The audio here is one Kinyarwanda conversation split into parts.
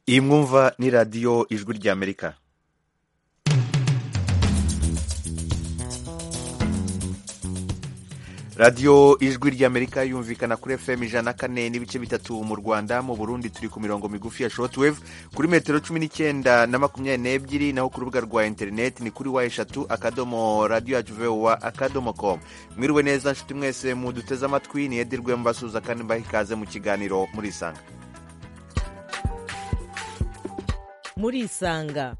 iyi mwumva ni radiyo ijwi ry'amerika radiyo ijwi ry'amerika yumvikana kuri fm ijana na kane n'ibice bitatu mu rwanda mu burundi turi ku mirongo migufi ya shotweve kuri metero cumi n'icyenda na makumyabiri n'ebyiri naho ku rubuga rwa interineti ni kuri wa eshatu akadomo radiyo yacu vowa akadomo komu mwiriwe neza nshuti mwese muduteze amatwi niyedirwe mbasuhuza kandi mbaha ikaze mu kiganiro murisanga murisanga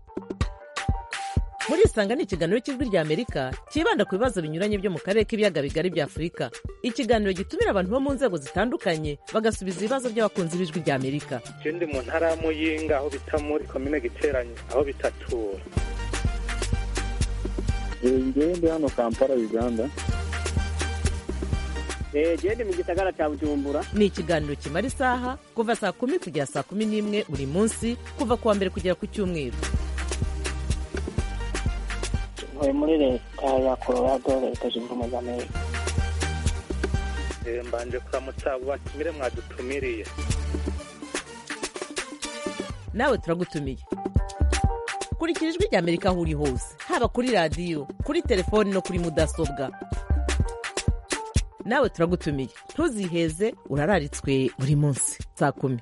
murisanga ni ikiganiro cy'ijwi ry'amerika cyibanda ku bibazo binyuranye byo mu karere k'ibiyaga bigari bya afurika ikiganiro gitumira abantu bo mu nzego zitandukanye bagasubiza ibibazo by'abakunzi b'ijwi ry'amerika ndi mu ntara ya muyinga aho bita muri komine giteranye aho bitatura ngewe ndi hano kampala uganda gende mu gisagara cya bujumbura ni ikiganiro kimara isaha kuva saa kumi kugera saa kumi n'imwe buri munsi kuva ku wa mbere kugera ku cyumweru ntuye muri leta ya colorado leta zunze ubumwe za amerika mbanje kuramutsa abo batumire mwadutumiriye nawe turagutumiye kurikira ijwi ry'amerika aho uri hose haba kuri radiyo kuri telefoni no kuri mudasobwa nawe turagutumiye ntuziheze urararitswe buri munsi saa kumi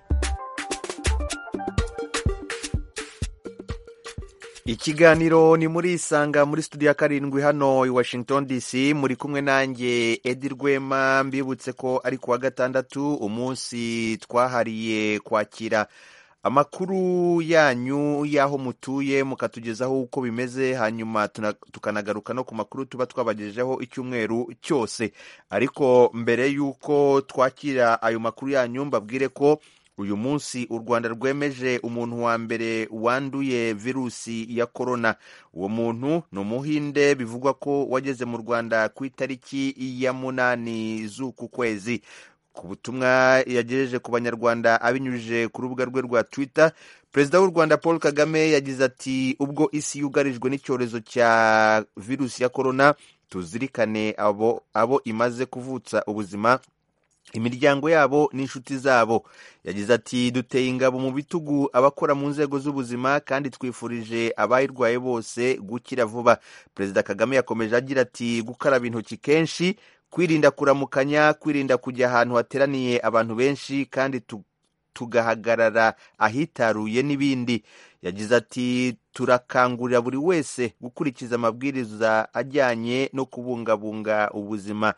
ikiganiro ni muri isanga muri studio ya karindwi hano i washington dc muri kumwe nanjye edi rwema mbibutse ko ari ku wa gatandatu umunsi twahariye kwakira amakuru yanyu y'aho mutuye mukatugezaho uko bimeze hanyuma tuna- tukanagaruka no ku makuru tuba twabagejejeho icyumweru cyose ariko mbere y'uko twakira ayo makuru yanyu mbabwire ko uyu munsi u rwanda rwemeje umuntu wa mbere wanduye virusi ya korona uwo muntu ni umuhinde bivugwa ko wageze mu rwanda ku itariki ya munani z'uku kwezi ku butumwa yagejeje ku banyarwanda abinyujije ku rubuga rwe rwa twitter perezida w'u rwanda paul kagame yagize ati ubwo isi yugarijwe n'icyorezo cya virusi ya korona tuzirikane abo, abo imaze kuvutsa ubuzima imiryango yabo n'inshuti zabo yagize ati duteye ingabo mu bitugu abakora mu nzego z'ubuzima kandi twifurije abayirwaye bose gukira vuba perezida kagame yakomeje agira ati gukaraba intoki kenshi kwirinda kuramukanya kwirinda kujya ahantu hateraniye abantu benshi kandi tu- tugahagarara ahitaruye n'ibindi yagize ati turakangurira buri wese gukurikiza amabwiriza ajyanye no kubungabunga ubuzima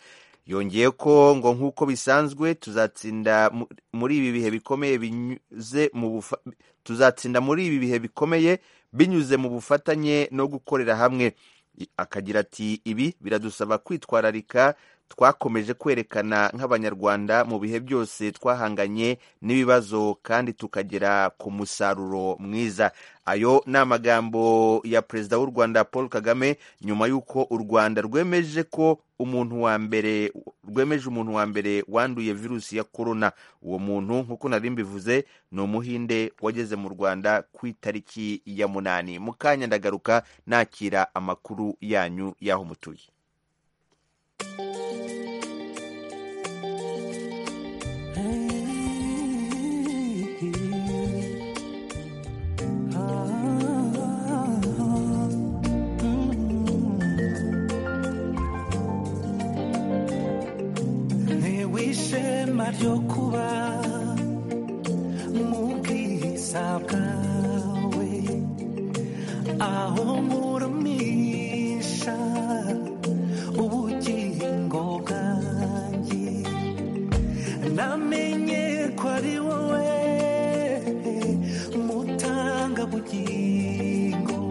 yongeye ko ngo nk'uko bisanzwe tuzatsinda mu- muri ibi bihe bikomeye binyuze mu bufa- tuzatsinda muri ibi bihe bikomeye binyuze mu bufatanye no gukorera hamwe I- akagira ati ibi biradusaba kwitwararika twakomeje kwerekana nk'abanyarwanda mu bihe byose twahanganye n'ibibazo kandi tukagera ku musaruro mwiza ayo ni amagambo ya perezida w'u rwanda paul kagame nyuma y'uko u rwanda rwemeje ko umuntu wa mbere rwemeje umuntu wa mbere wanduye virusi ya korona uwo muntu nk'uko nari mbivuze ni umuhinde wageze mu rwanda ku itariki ya munani mu kanya ndagaruka nakira amakuru yanyu y'aho mutuye n'ishema ryo kuba mu bwiza bwawe aho nkurumisha ubugingo bwanjye namenye ko ari wowe mutanga bugingo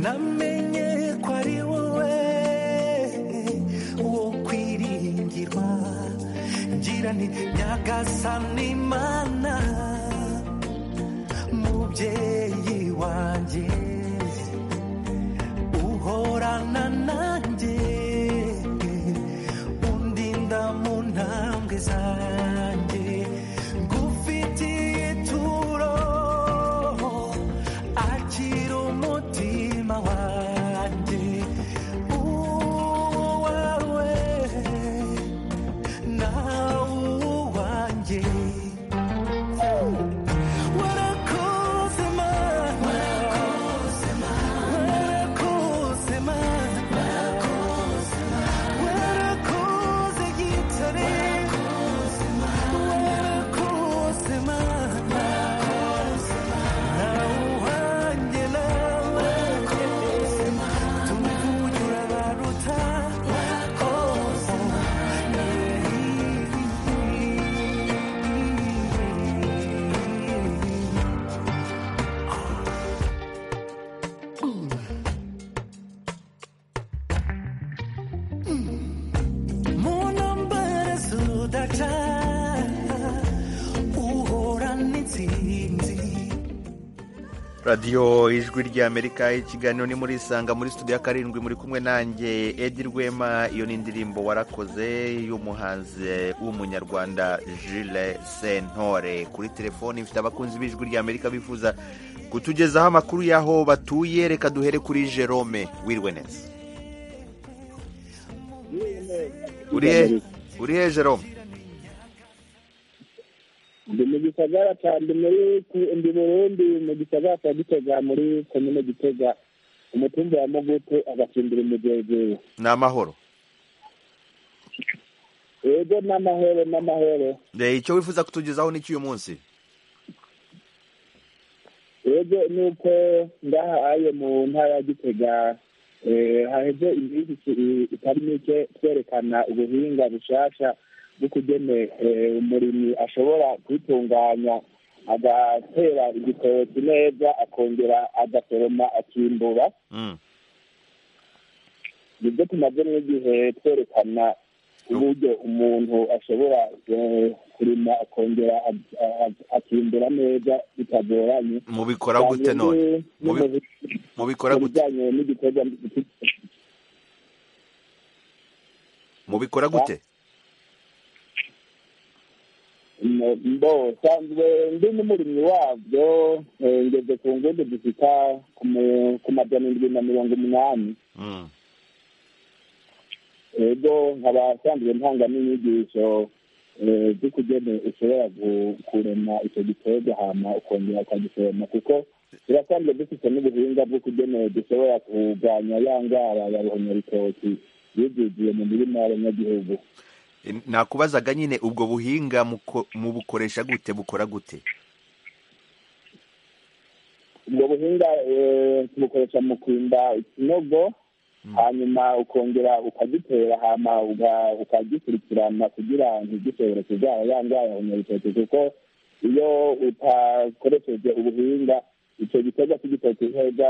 namenye ko ari wowe uwo kwiringirwa ngira ni nyagasani imana mubyeyi wanjye uhorana nanjye undinda mu ntambwe zanjye ngufitiye ituro akira umutima wanjye uwawe nawe uwanjye Woo! What radiyo ijwi ry'amerika ikiganiro ni muri isanga muri studio ya karindwi muri kumwe nanjye edi rwema iyo ni indirimbo warakoze y'umuhanzi w'umunyarwanda jile sentore kuri telefoni ifite abakunzi b'ijwi ry'amerika bifuza kutugezaho amakuru y'aho batuye reka duhere kuri jerome wirwe neza uri he uri he jerome ndi mu gisagara cya ndi muri ndi burundi mu gisagara cya gitega muri komine gitega umutumba wa mugutu agacindira umugegeri ni amahoro yego n'amahoro n'amahoro Eh, icyo wifuza kutugezaho ni cy'uyu munsi yego ni uko ngaha aye mu ntara ya gitega eh, haheze iminsi iki- itari mike twerekana ubuhinga bushasha bw'ukugene eh, umurimyi ashobora kwitunganya agatera igitoki neza akongera agasoroma akimbura Mm. nibyo tumaze n'igihe twerekana uburyo umuntu ashobora eh, kurima akongera ag- ag- akimbura neza bitagoranye mubikora gute none Mubi- mubikora mu gute bijyanye n'igikorwa mubikora gute mbo nsanzwe ndi n'umurimyi wabyo eh, ngeze ku nguni zifita ku mu- ku majana indwi na mirongo umunani Mm. ego nkaba nsanzwe ntanga n'inyigisho eh, z'ukugene ushobora gu- kurema icyo gikorwa hama ukongera ukagisoroma kuko turasanzwe dufite n'ubuhinga bw'ukugene dushobora kuganya ya ndwara ya ruhonyoritoki yuzuye mu mirima y'abanyagihugu Eh, nakubazaga nyine ubwo buhinga muko- mubukoresha gute bukora gute ubwo buhinga eh, tubukoresha mu kwimba ikinogo hanyuma ukongera ukagitera hama uga- ukagikurikirana kugira ntigishobore kurwara ya ndwara ya nyabitoki kuko iyo utakoresheje ubuhinga icyo gikorwa cy'igitoki neza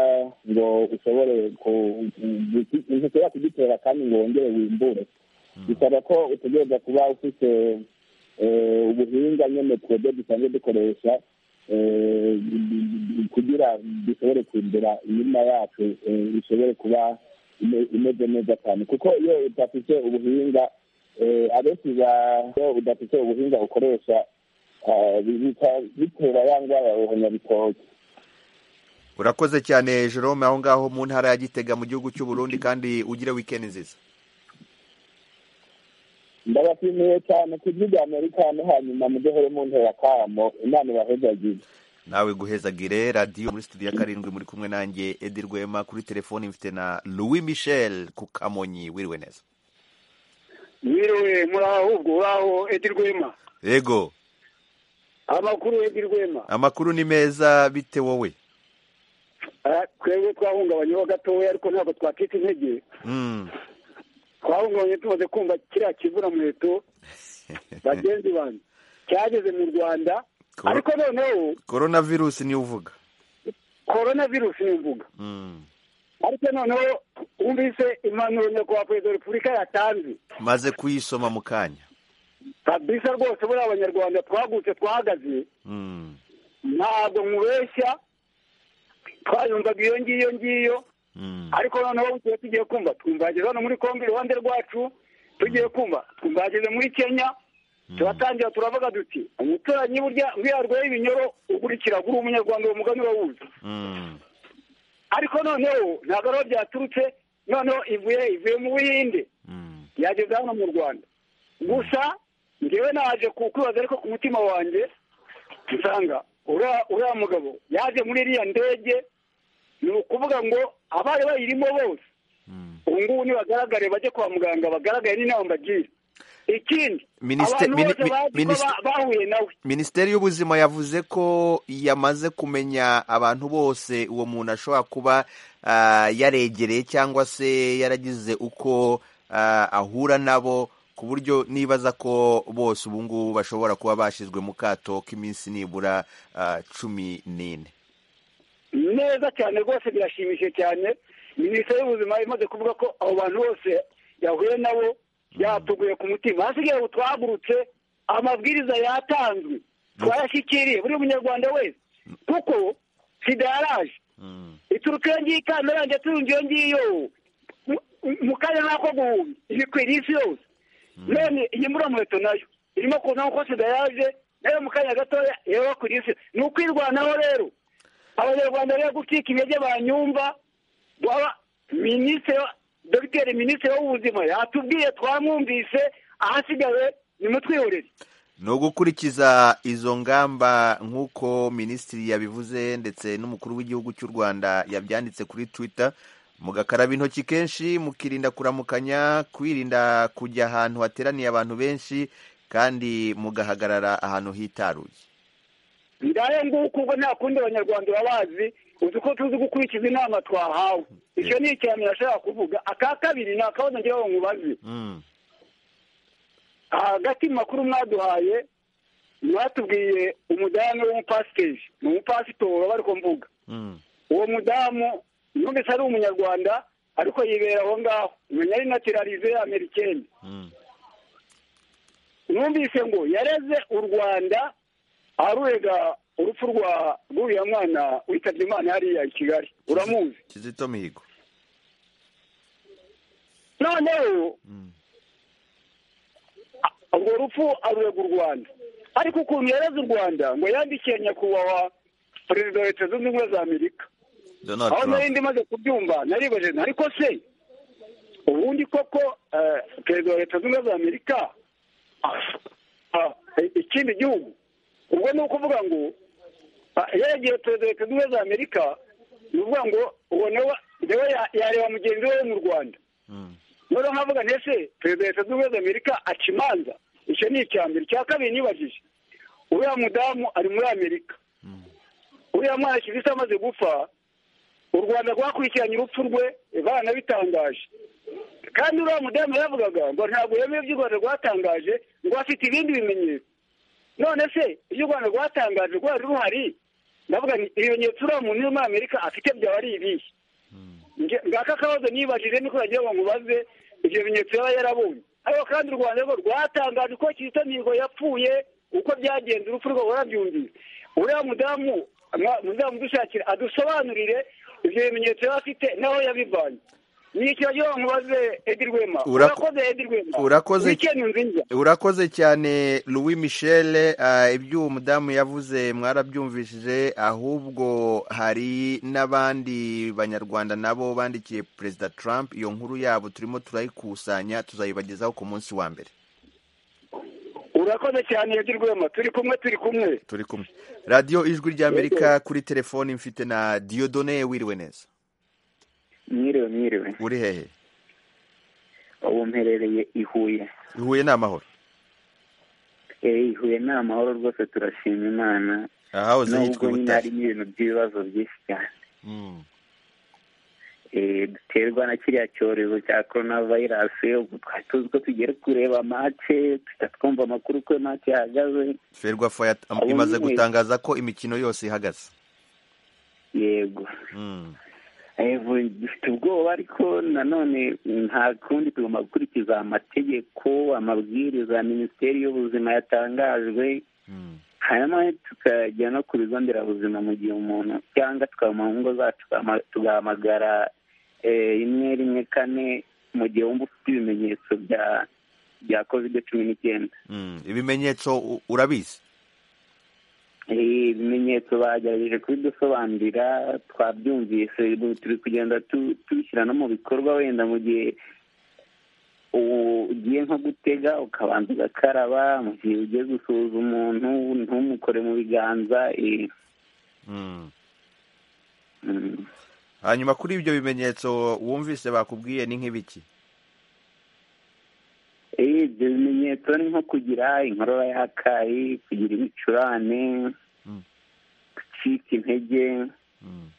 ngo ushobore ku- ku- ntushobora kugitera kandi ngo wongere wimbure bisaba ko utegereza kuba ufite eh, ubuhinga nyine twebwe dusanzwe dukoresha eh, kugira dushobore kwimbura imirima yacu eh, ishobore kuba ime- imeze neza cyane kuko iyo udafite ubuhinga eh, abenshi ba- iyo udafite ubuhinga ukoresha ah, bihita- bitera ya ndwara ya ruhonyabitoki urakoze cyane jerome aho ngaho mu ntara ya gitega mu gihugu cy'u burundi kandi ugire wikendi nziza ndabashimiye cyane ku bw'ibya amerika no hanyuma mudohere mu ntera kamo imana ibahezagire nawe guhezagire radiyo muri studio ya karindwi muri kumwe nanjye edi rwema kuri telefoni mfite na louis michel ku kamonyi wiriwe neza wiriwe muraho ubwo uraho edi rwema yego amakuru edi rwema amakuru ni meza bite wowe Ah, twebwe twahungabanyeho gatoya ariko ntabwo twakita intege Mm. twahungabanye tumaze kumva kiriya kivura muheto bagenzi banjye cyageze mu rwanda Koro- ariko noneho coronavirus niyo uvuga korona virusi ni imvuga Mm. ariko noneho wumvise impanuro nyakubahwa perezida wa repubulika yatanze maze kuyisoma mu kanya kabisa rwose buriya abanyarwanda twagutse twahagaze Mm. ntabwo mubeshya twayumvaga iyo ngiyo ngiyo Mm. ariko noneho tuba tugiye kumva twumvageze hano muri kongo iruhande rwacu tugiye kumva twumvageze muri kenya turatangira turavuga duti umuturanyi burya ngwiya arwaye ibinyoro ugurikira uri umunyarwanda uwo mugani urawuzi Mm. ariko noneho ntabwo ariho byaturutse noneho ivuye ivuye mu buhinde Mm. yageze hano mu rwanda gusa ngewe naje ku- kwibaza ariko ku mutima wanjye nsanga uriya uriya mugabo yaje muri iriya ndege ni ukuvuga ngo abari bayirimo bose Mm. ubu ngubu nibagaragare bajye kwa muganga bagaragare n'inama bagira ikindi Minisite- abantu bose mini- bazi ko minisite- ba- bahuye nawe minisiteri y'ubuzima yavuze ko yamaze kumenya abantu bose uwo muntu ashobora kuba ah, yaregereye cyangwa se yaragize uko ah, ahura nabo ku buryo nibaza ko bose ubu ngubu bashobora kuba bashyizwe mu kato k'iminsi nibura ah, cumi n'ine neza cyane rwose birashimishije cyane minisiteri y'ubuzima imaze kuvuga ko abo bantu bose yahuye nabo yatuguye ku mutima hasigaye ubu twahagurutse amabwiriza yatanzwe twayashyikiriye buri munyarwanda wese kuko sida yaraje ituruka iyo ngiye ikamera njya turunga iyo ngiyo mu- mu kanya n'ako guhumbi iri kwira isi yose none iyi muheto nayo irimo kuzamo ko sida yaje nayo mu kanya gatoya yaba kwira isi ni ukwirwanaho rero abanyarwanda rero gucika intege banyumva waba minisitiri wa- dogiteri minisitiri w'ubuzima yatubwiye twamwumvise ahasigaye nimutwihorere ni ugukurikiza izo ngamba nk'uko minisitiri yabivuze ndetse n'umukuru w'igihugu cy'u rwanda yabyanditse kuri twitter mugakaraba intoki kenshi mukirinda kuramukanya kwirinda kujya ahantu hateraniye abantu benshi kandi mugahagarara ahantu hitaruye ndaye nguku ubwo nta kundi abanyarwanda babazi uzi ko tuzi gukurikiza inama twahawe icyo ni icyami yashaka kuvuga aka kabiri ni akabazo ngewe nkubaze Mm. hagati mu makuru mwaduhaye mwatubwiye umudamu w'umupasiteri ni umupasitoro aba ariko mvuga Mm. uwo mudamu numvise ari umunyarwanda ariko yibera aho ngaho umenya ari natirarize amerikeni Mm. numvise ngo yareze u rwanda arurega urupfu rwa rw'uriya mwana witabye imana hariya i kigali uramuzi kizito mihigo noneho Mm. urwo rupfu arurega u rwanda ariko ukuntu yareze u rwanda ngo yandikiye nyakubahwa perezida wa leta zunze ubumwe za amerika donald aho nari trump ndi maze kubyumva naribaje nti ariko se ubundi koko eh, perezida wa leta zunze ubumwe za amerika ah, ah, ikindi gihugu ubwo ni ukuvuga ngo ah, yegeye perezida wa leta zunze ubumwe za amerika ni ukuvuga ngo uwo nawe nawe ya- yareba mugenzi we wo mu rwanda Mm. noneho nkavuga nti ese perezida wa leta zunze ubumwe za amerika aca imanza icyo ni icya mbere icya kabiri nibajije uriya mudamu ari muri amerika uriya mwana kizito amaze gupfa u rwanda rwakurikiranye urupfu rwe bana bitangaje kandi uriya mudamu yaravugaga ngo ntabwo yemeye ibyo u rwanda rwatangaje ngo afite ibindi bimenyetso none se ibyo u rwanda rwatangaje rwari ruhari ndavuga nti ibimenyetso uriya muntu uri muri amerika afite byaba ari ibihe Nge- ngaka akabazo nibajije niko yagira ngo mubaze ibyo bimenyetso yaba yarabonye ariko kandi u rwanda rwo rwatangaje ko kizito mihigo yapfuye uko byagenze urupfu rwe warabyumvise uriya mudamu mwa- muzamudushakire adusobanurire ibyo bimenyetso yaba afite naho yabivanye ni iki wagira ngo mubaze edi rwema Urako- urakoze edi rwema urakoze- wikendi nziza urakoze cyane louis michel eh, ibyo uwo mudamu yavuze mwarabyumvishije ahubwo hari n'abandi banyarwanda nabo bandikiye perezida trump iyo nkuru yabo turimo turayikusanya tuzayibagezaho ku munsi wa mbere urakoze cyane edi rwema turi kumwe turi kumwe turi kumwe radiyo ijwi ry'amerika kuri telefoni mfite na diyodone wiriwe neza mwiriwe mwiriwe uri hehe ubu mperereye i huye ihuye ni amahoro Eh, i huye ni amahoro rwose turashima imana ahahoze nubwo yitwa nyine ubutare harimo ibintu by'ibibazo byinshi cyane Mm. Eh, duterwa na kiriya cyorezo cya corona virus ubwo twari tuzi ko tugiye kureba mace tujya twumva amakuru ko mace yahagaze ferwafa yat- am- Abo imaze nyine- gutangaza ko imikino yose ihagaze yego Mm. Evo, dufite ubwoba ariko nanone nta kundi tugomba gukurikiza amategeko amabwiriza ya minisiteri y'ubuzima yatangajwe Mm. hanyuma tukajya no ku bigo nderabuzima mu gihe umuntu cyangwa tukaba mu ngo zacu tugahama- tugahamagara eh, rimwe rimwe kane mu gihe wumva ufite ibimenyetso bya bya kovide cumi n'icyenda Mm. ibimenyetso u- urabizi Eh, ibimenyetso bagerageje kubidusobanurira twabyumvise ubu turi kugenda tu- tubishyira no mu bikorwa wenda mu gihe u- ugiye nko gutega ukabanza ugakaraba mu gihe ugiye gusuhuza umuntu ntumukore mu biganza eh, Mm. mm. hanyuma kuri ibyo bimenyetso wumvise bakubwiye ni nk'ibiki Eh, ibyo bimenyetso ni nko kugira inkorora y'akayi kugira ibicurane Mm. gucika intege Mm.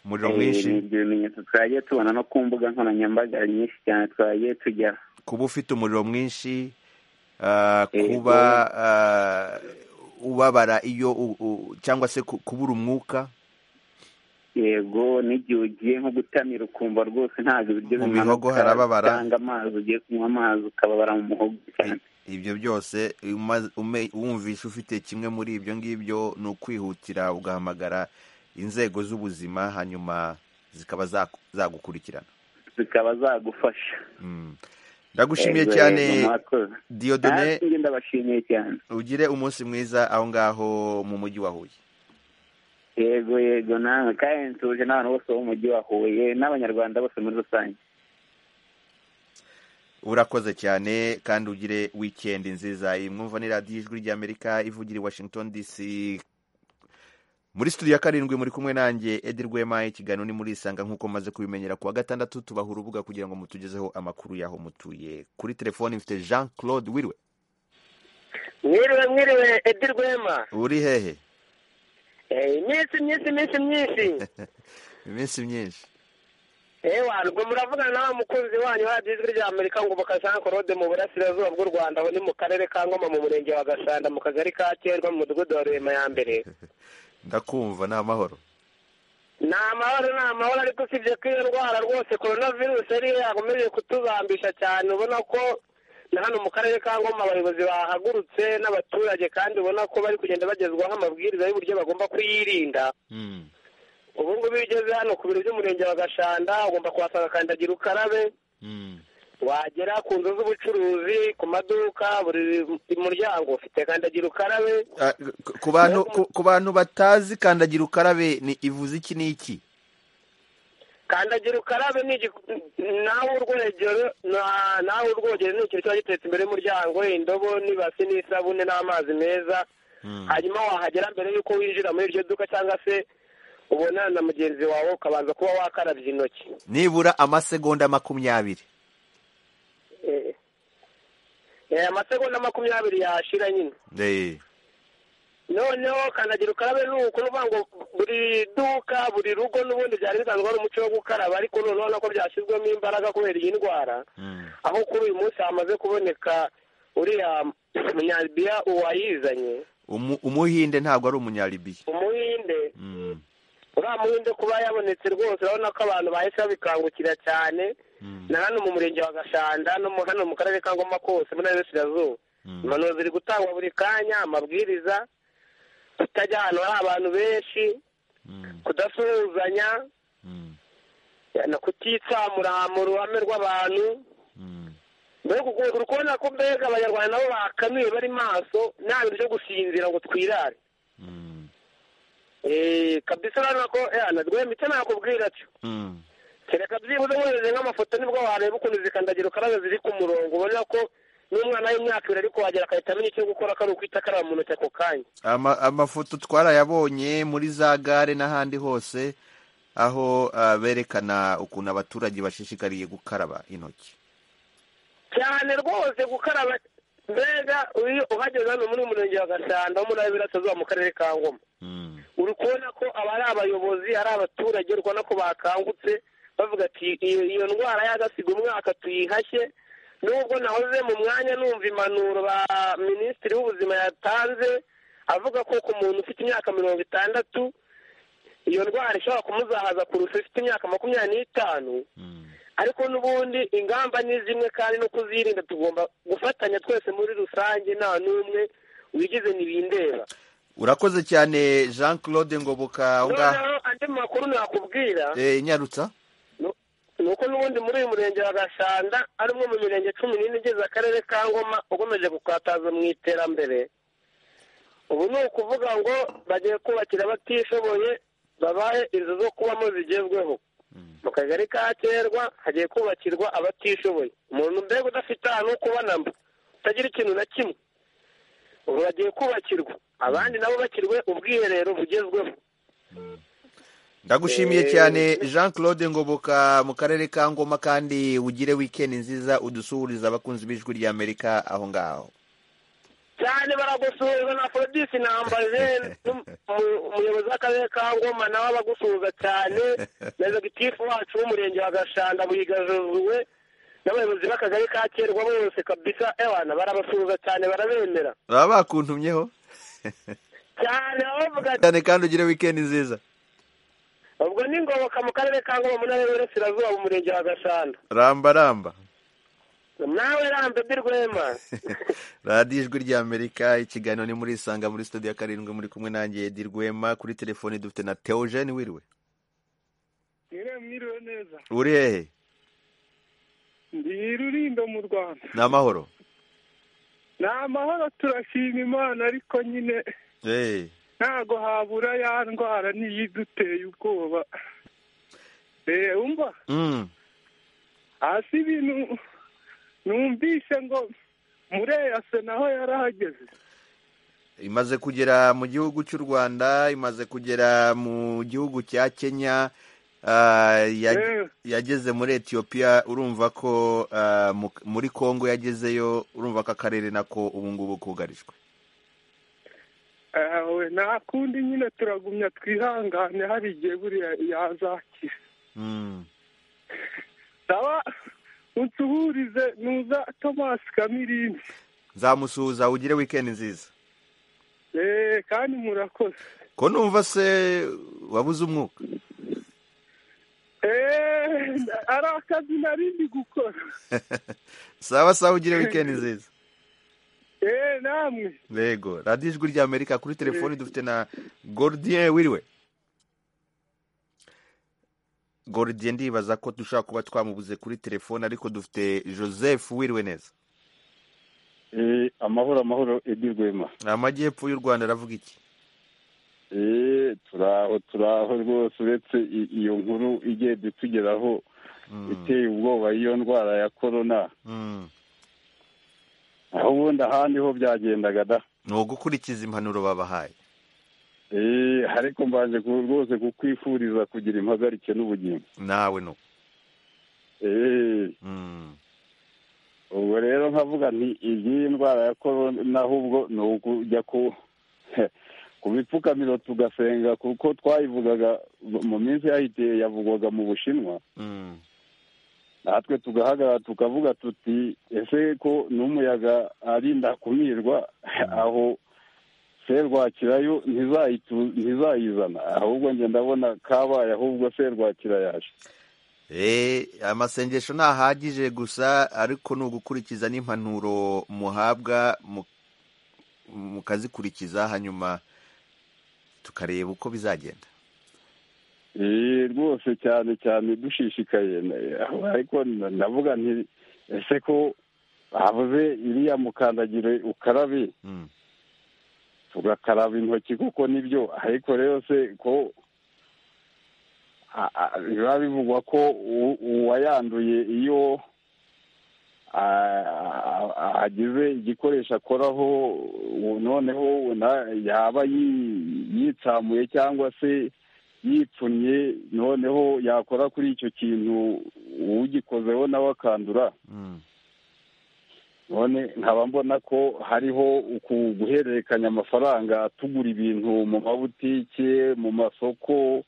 umuriro Eh, ni mwinshi ibyo bimenyetso twagiye tubona no ku mbuga nkoranyambaga nyinshi cyane twagiye tujyaho kuba ufite umuriro mwinshi ah, Eh, kuba ah, ubabara iyo u- u- cyangwa se ku- kubura umwuka yego n'igihe ugiye nko gutamira ukumva rwose ntabwo Mu ibiryo bimanuka, mihogo harababara. cyangwa amazi ugiye kunywa amazi ukababara mu muhogo cyane ibyo byose uma- ume- wumvishe ufite kimwe muri ibyo ngibyo ni ukwihutira ugahamagara inzego z'ubuzima hanyuma zikaba zaku- zagukurikirana zikaba zagufasha Mm. ndagushimiye Yego, cyane yego, mwakoze. Dieudonne Nanjye ndabashimiye cyane ugire umunsi mwiza aho ngaho mu mujyi wa Huye yego yego nawe kandi nsuje n'abantu bose bo mu mujyi wa huye n'abanyarwanda bose muri rusange urakoze cyane kandi ugire wikendi nziza iyi mwumva ni radiyo ijwi ry'amerika ivugira i washington dc muri studio ya karindwi muri kumwe nanjye edi rwema ikiganiro ni muri isanga nk'uko maze kubimenyera kuwa gatandatu tubaha urubuga kugira ngo mutugezeho amakuru y'aho mutuye kuri telefoni mfite jean claude wirwe mwiriwe mwiriwe edi rwema uri hehe Eh, iminsi myinshi iminsi myinshi iminsi myinshi ewa ngo muravugana na wa mukunzi wanyu hadiya ijwi rya amerika ngo Jean claude mu burasirazuba bw'u rwanda aho ni mu karere ka ngoma mu murenge wa gasanda mu kagari ka cyerwa mu mudugudu wa rurema ya mbere ndakumva ni amahoro ni amahoro ni amahoro ariko usibye ko iyo ndwara rwose korona virusi ariyo yakomeje kutubambisha cyane ubona ko na hano mu karere ka ngoma abayobozi bahagurutse n'abaturage kandi ubona ko bari kugenda bagezwaho amabwiriza y'uburyo bagomba kuyirinda Mm. ubu ngubu iyo ugeze hano ku biro by'umurenge wa gashanda ugomba kuhasanga kandagira ukarabe Mm. wagera ku nzu z'ubucuruzi ku maduka buri muryango ufite kandagira ukarabe Ah, ku- ku bantu ku- ku bantu batazi kandagira ukarabe ni ivuze iki n'iki kandagira ukarabe ni igiku- nawe urwogero na- nawe urwogero ni ikintu kiba giteretse imbere y'umuryango indobo n'ibasi n'isabune n'amazi meza hanyuma wahagera mbere y'uko winjira muri iryo duka cyangwa se ubonana na mugenzi wawe ukabanza kuba wakarabye intoki nibura amasegonda makumyabiri Eh, eh, amasegonda makumyabiri yashira nyine Eh. noneho kandagira ukarabe ni uko ni ukuvuga ngo buri duka buri rugo n'ubundi byari bisanzwe ari umuco wo gukaraba ariko noneho nako byashyizwemo imbaraga kubera iyi ndwara Mm. aho kuri uyu munsi hamaze kuboneka uriya munyalibiya uwayizanye Umu- umuhinde ntabwo ari umunyalibiya umuhinde Mm, uriya muhinde kuba yabonetse rwose urabona ko abantu bahise babikangukira cyane mm, na hano mu murenge wa gashanda no mu- hano mu karere ka ngoma kose muri burasirazuba mm. impanuro ziri gutangwa buri kanya amabwiriza kutajya ahantu hari abantu benshi Mm, kudasuhuzanya mm, na kutitsamura mu ruhame rw'abantu mm. mbega ukuntu uri kubona ko mbega abanyarwanda nabo bakanuye bari maso nta bintu byo gusinzira ngo twirare Mm, Eh, kabisa urabona ko eh, na rwema icyo nakubwira atyo mm. kereka byibuze nkohereze nk'amafoto nibwo wareba ukuntu zikandagira ukarabe ziri ku murongo ubona ko n'umwana w'imyaka ibiri ariko wagera agahita amenya icyo gukora ko ari ukwita akaraba mu ntoki ako kanya Ama- amafoto twarayabonye muri za gare n'ahandi hose aho ah, berekana ukuntu abaturage bashishikariye gukaraba intoki cyane rwose gukaraba mbega iyo uhageze hano muri uyu murenge wa gasanda wo muri abirasirazuba mu karere ka ngoma Mm, uri kubona ko aba ari abayobozi ari abaturage uri kubona ko bakangutse bavuga ati iyo iyo ndwara y'agasiga umwaka tuyihashye nubwo nahoze mu mwanya numva impanuro ba minisitiri w'ubuzima yatanze avuga ko ku muntu ufite imyaka mirongo itandatu iyo ndwara ishobora kumuzahaza kurusha ufite imyaka makumyabiri n'itanu mm, ariko n'ubundi ingamba ni zimwe kandi no kuzirinda tugomba gufatanya twese muri rusange nta n'umwe wigize ntibindeba urakoze cyane jean claude ngoboka aho ngaho noneho andi makuru nakubwira Eh, nyarutsa nu- ni uko n'ubundi muri uyu murenge wa gashanda ari umwe mu mirenge cumi n'ine igize akarere ka ngoma ukomeje gukataza mu iterambere ubu ni ukuvuga ngo bagiye kubakira abatishoboye babahe inzu zo kubamo zigezweho mu kagari ka kerwa hagiye kubakirwa abatishoboye umuntu mbega udafite ahantu ho kubona mba utagira ikintu na kimwe ubu bagiye kubakirwa abandi nabo bakirwe ubwiherero bugezweho ndagushimiye Eh, cyane jean claude ngoboka mu karere ka ngoma kandi ugire wikendi nziza udusuhuriza abakunzi b'ijwi ry'amerika aho ngaho cyane baragusuhuza na forodisi nambaje umuyobozi w'akarere ka ngoma nawe abagusuhuza cyane na executive wacu w'umurenge wa gashanda buhiga josuwe n'abayobozi b'akagari ka kerwa bose kabisa ewana barabasuhuza cyane barabemera baba bakuntumyeho cyane bavuga ati cyane kandi ugire wikendi nziza ubwo ni ngoboka mu karere ka ngoma mu ntara y'uburasirazuba mu murenge wa gashanda ramba ramba nawe rambebe rwema radiyo ijwi ry'amerika ikiganiro ni muri isanga muri studio ya karindwi muri kumwe nanjye Edi Rwema kuri telefone dufite na Theogene wiriwe mwiriwe mwiriwe neza uri hehe ndi rurindo mu rwanda ni amahoro ni amahoro turashima imana ariko nyine Eh, ntago habura ya ndwara niyo iduteye ubwoba eee umva mm, hasi ibintu numvise ngo mureyase naho yarahageze imaze kugera mu gihugu cy'u rwanda imaze kugera mu gihugu cya kenya ah, ya- Eh, yageze muri etiyopiya urumva ko ah, mu- muri kongo yagezeyo urumva ko akarere nako ubu ngubu kugarijwe eh, we, nta kundi nyine turagumya twihangane hari igihe buriya yazakira Mm, saba unsuhurize nuza tomasi kamirini nzamusuhuza ugire wikendi nziza eee kandi murakoze ko numva se wabuze umwuka eee ari akazi narindi gukora sawa sawa ugire wikendi nziza eee namwe yego radiyo ijwi ry'amerika kuri telefoni dufite na gordiye wiriwe gordiye ndibaza ko dushobora kuba twamubuze kuri telefoni ariko dufite joseph wiriwe neza Eh, amahoro amahoro edi rwema amajyepfo y'u rwanda aravuga iki Eh, turaho turaho rwose uretse i- iyo nkuru igiye itugeraho iteye ubwoba iyo ndwara ya korona Mm. aho ubundi ahandi ho byagendaga da ni ugukurikiza impanuro babahaye Eh, ariko mbanje ku- rwose kukwifuriza kugira impagarike n'ubugingo nawe no Eh, Mm. ubwo rero nkavuga nti iyi ndwara ya korona ahubwo ni ukujya ku ku bipfukamiro tugasenga kuko twayivugaga mu minsi yahitiye yavugwaga mu bushinwa Mm. natwe tugahagarara tukavuga tuti ese ko n'umuyaga arinda kumirwa aho serwakirayo ntizayitu- ntizayizana ahubwo njye ndabona kabaye ahubwo serwakira yaje Eh, amasengesho ntahagije gusa ariko ni ugukurikiza n'impanuro muhabwa mu- mukazikurikiza hanyuma tukareba uko bizagenda Eh, rwose cyane cyane dushishikaye na- aho- ariko na- ndavuga nti ese ko bavuze iriya mukandagire ukarabe Mm. tugakaraba intoki kuko nibyo ariko rero se ko a- a- biba bivugwa ko u- uwayanduye iyo a- a- a- agize igikoresho akoraho u- noneho na- yaba yi- yitsamuye cyangwa se yipfunnye noneho yakora kuri icyo kintu ugikozeho nawe akandura Mm. none nkaba mbona ko hariho uku guhererekanya amafaranga tugura ibintu mu mabutike mu masoko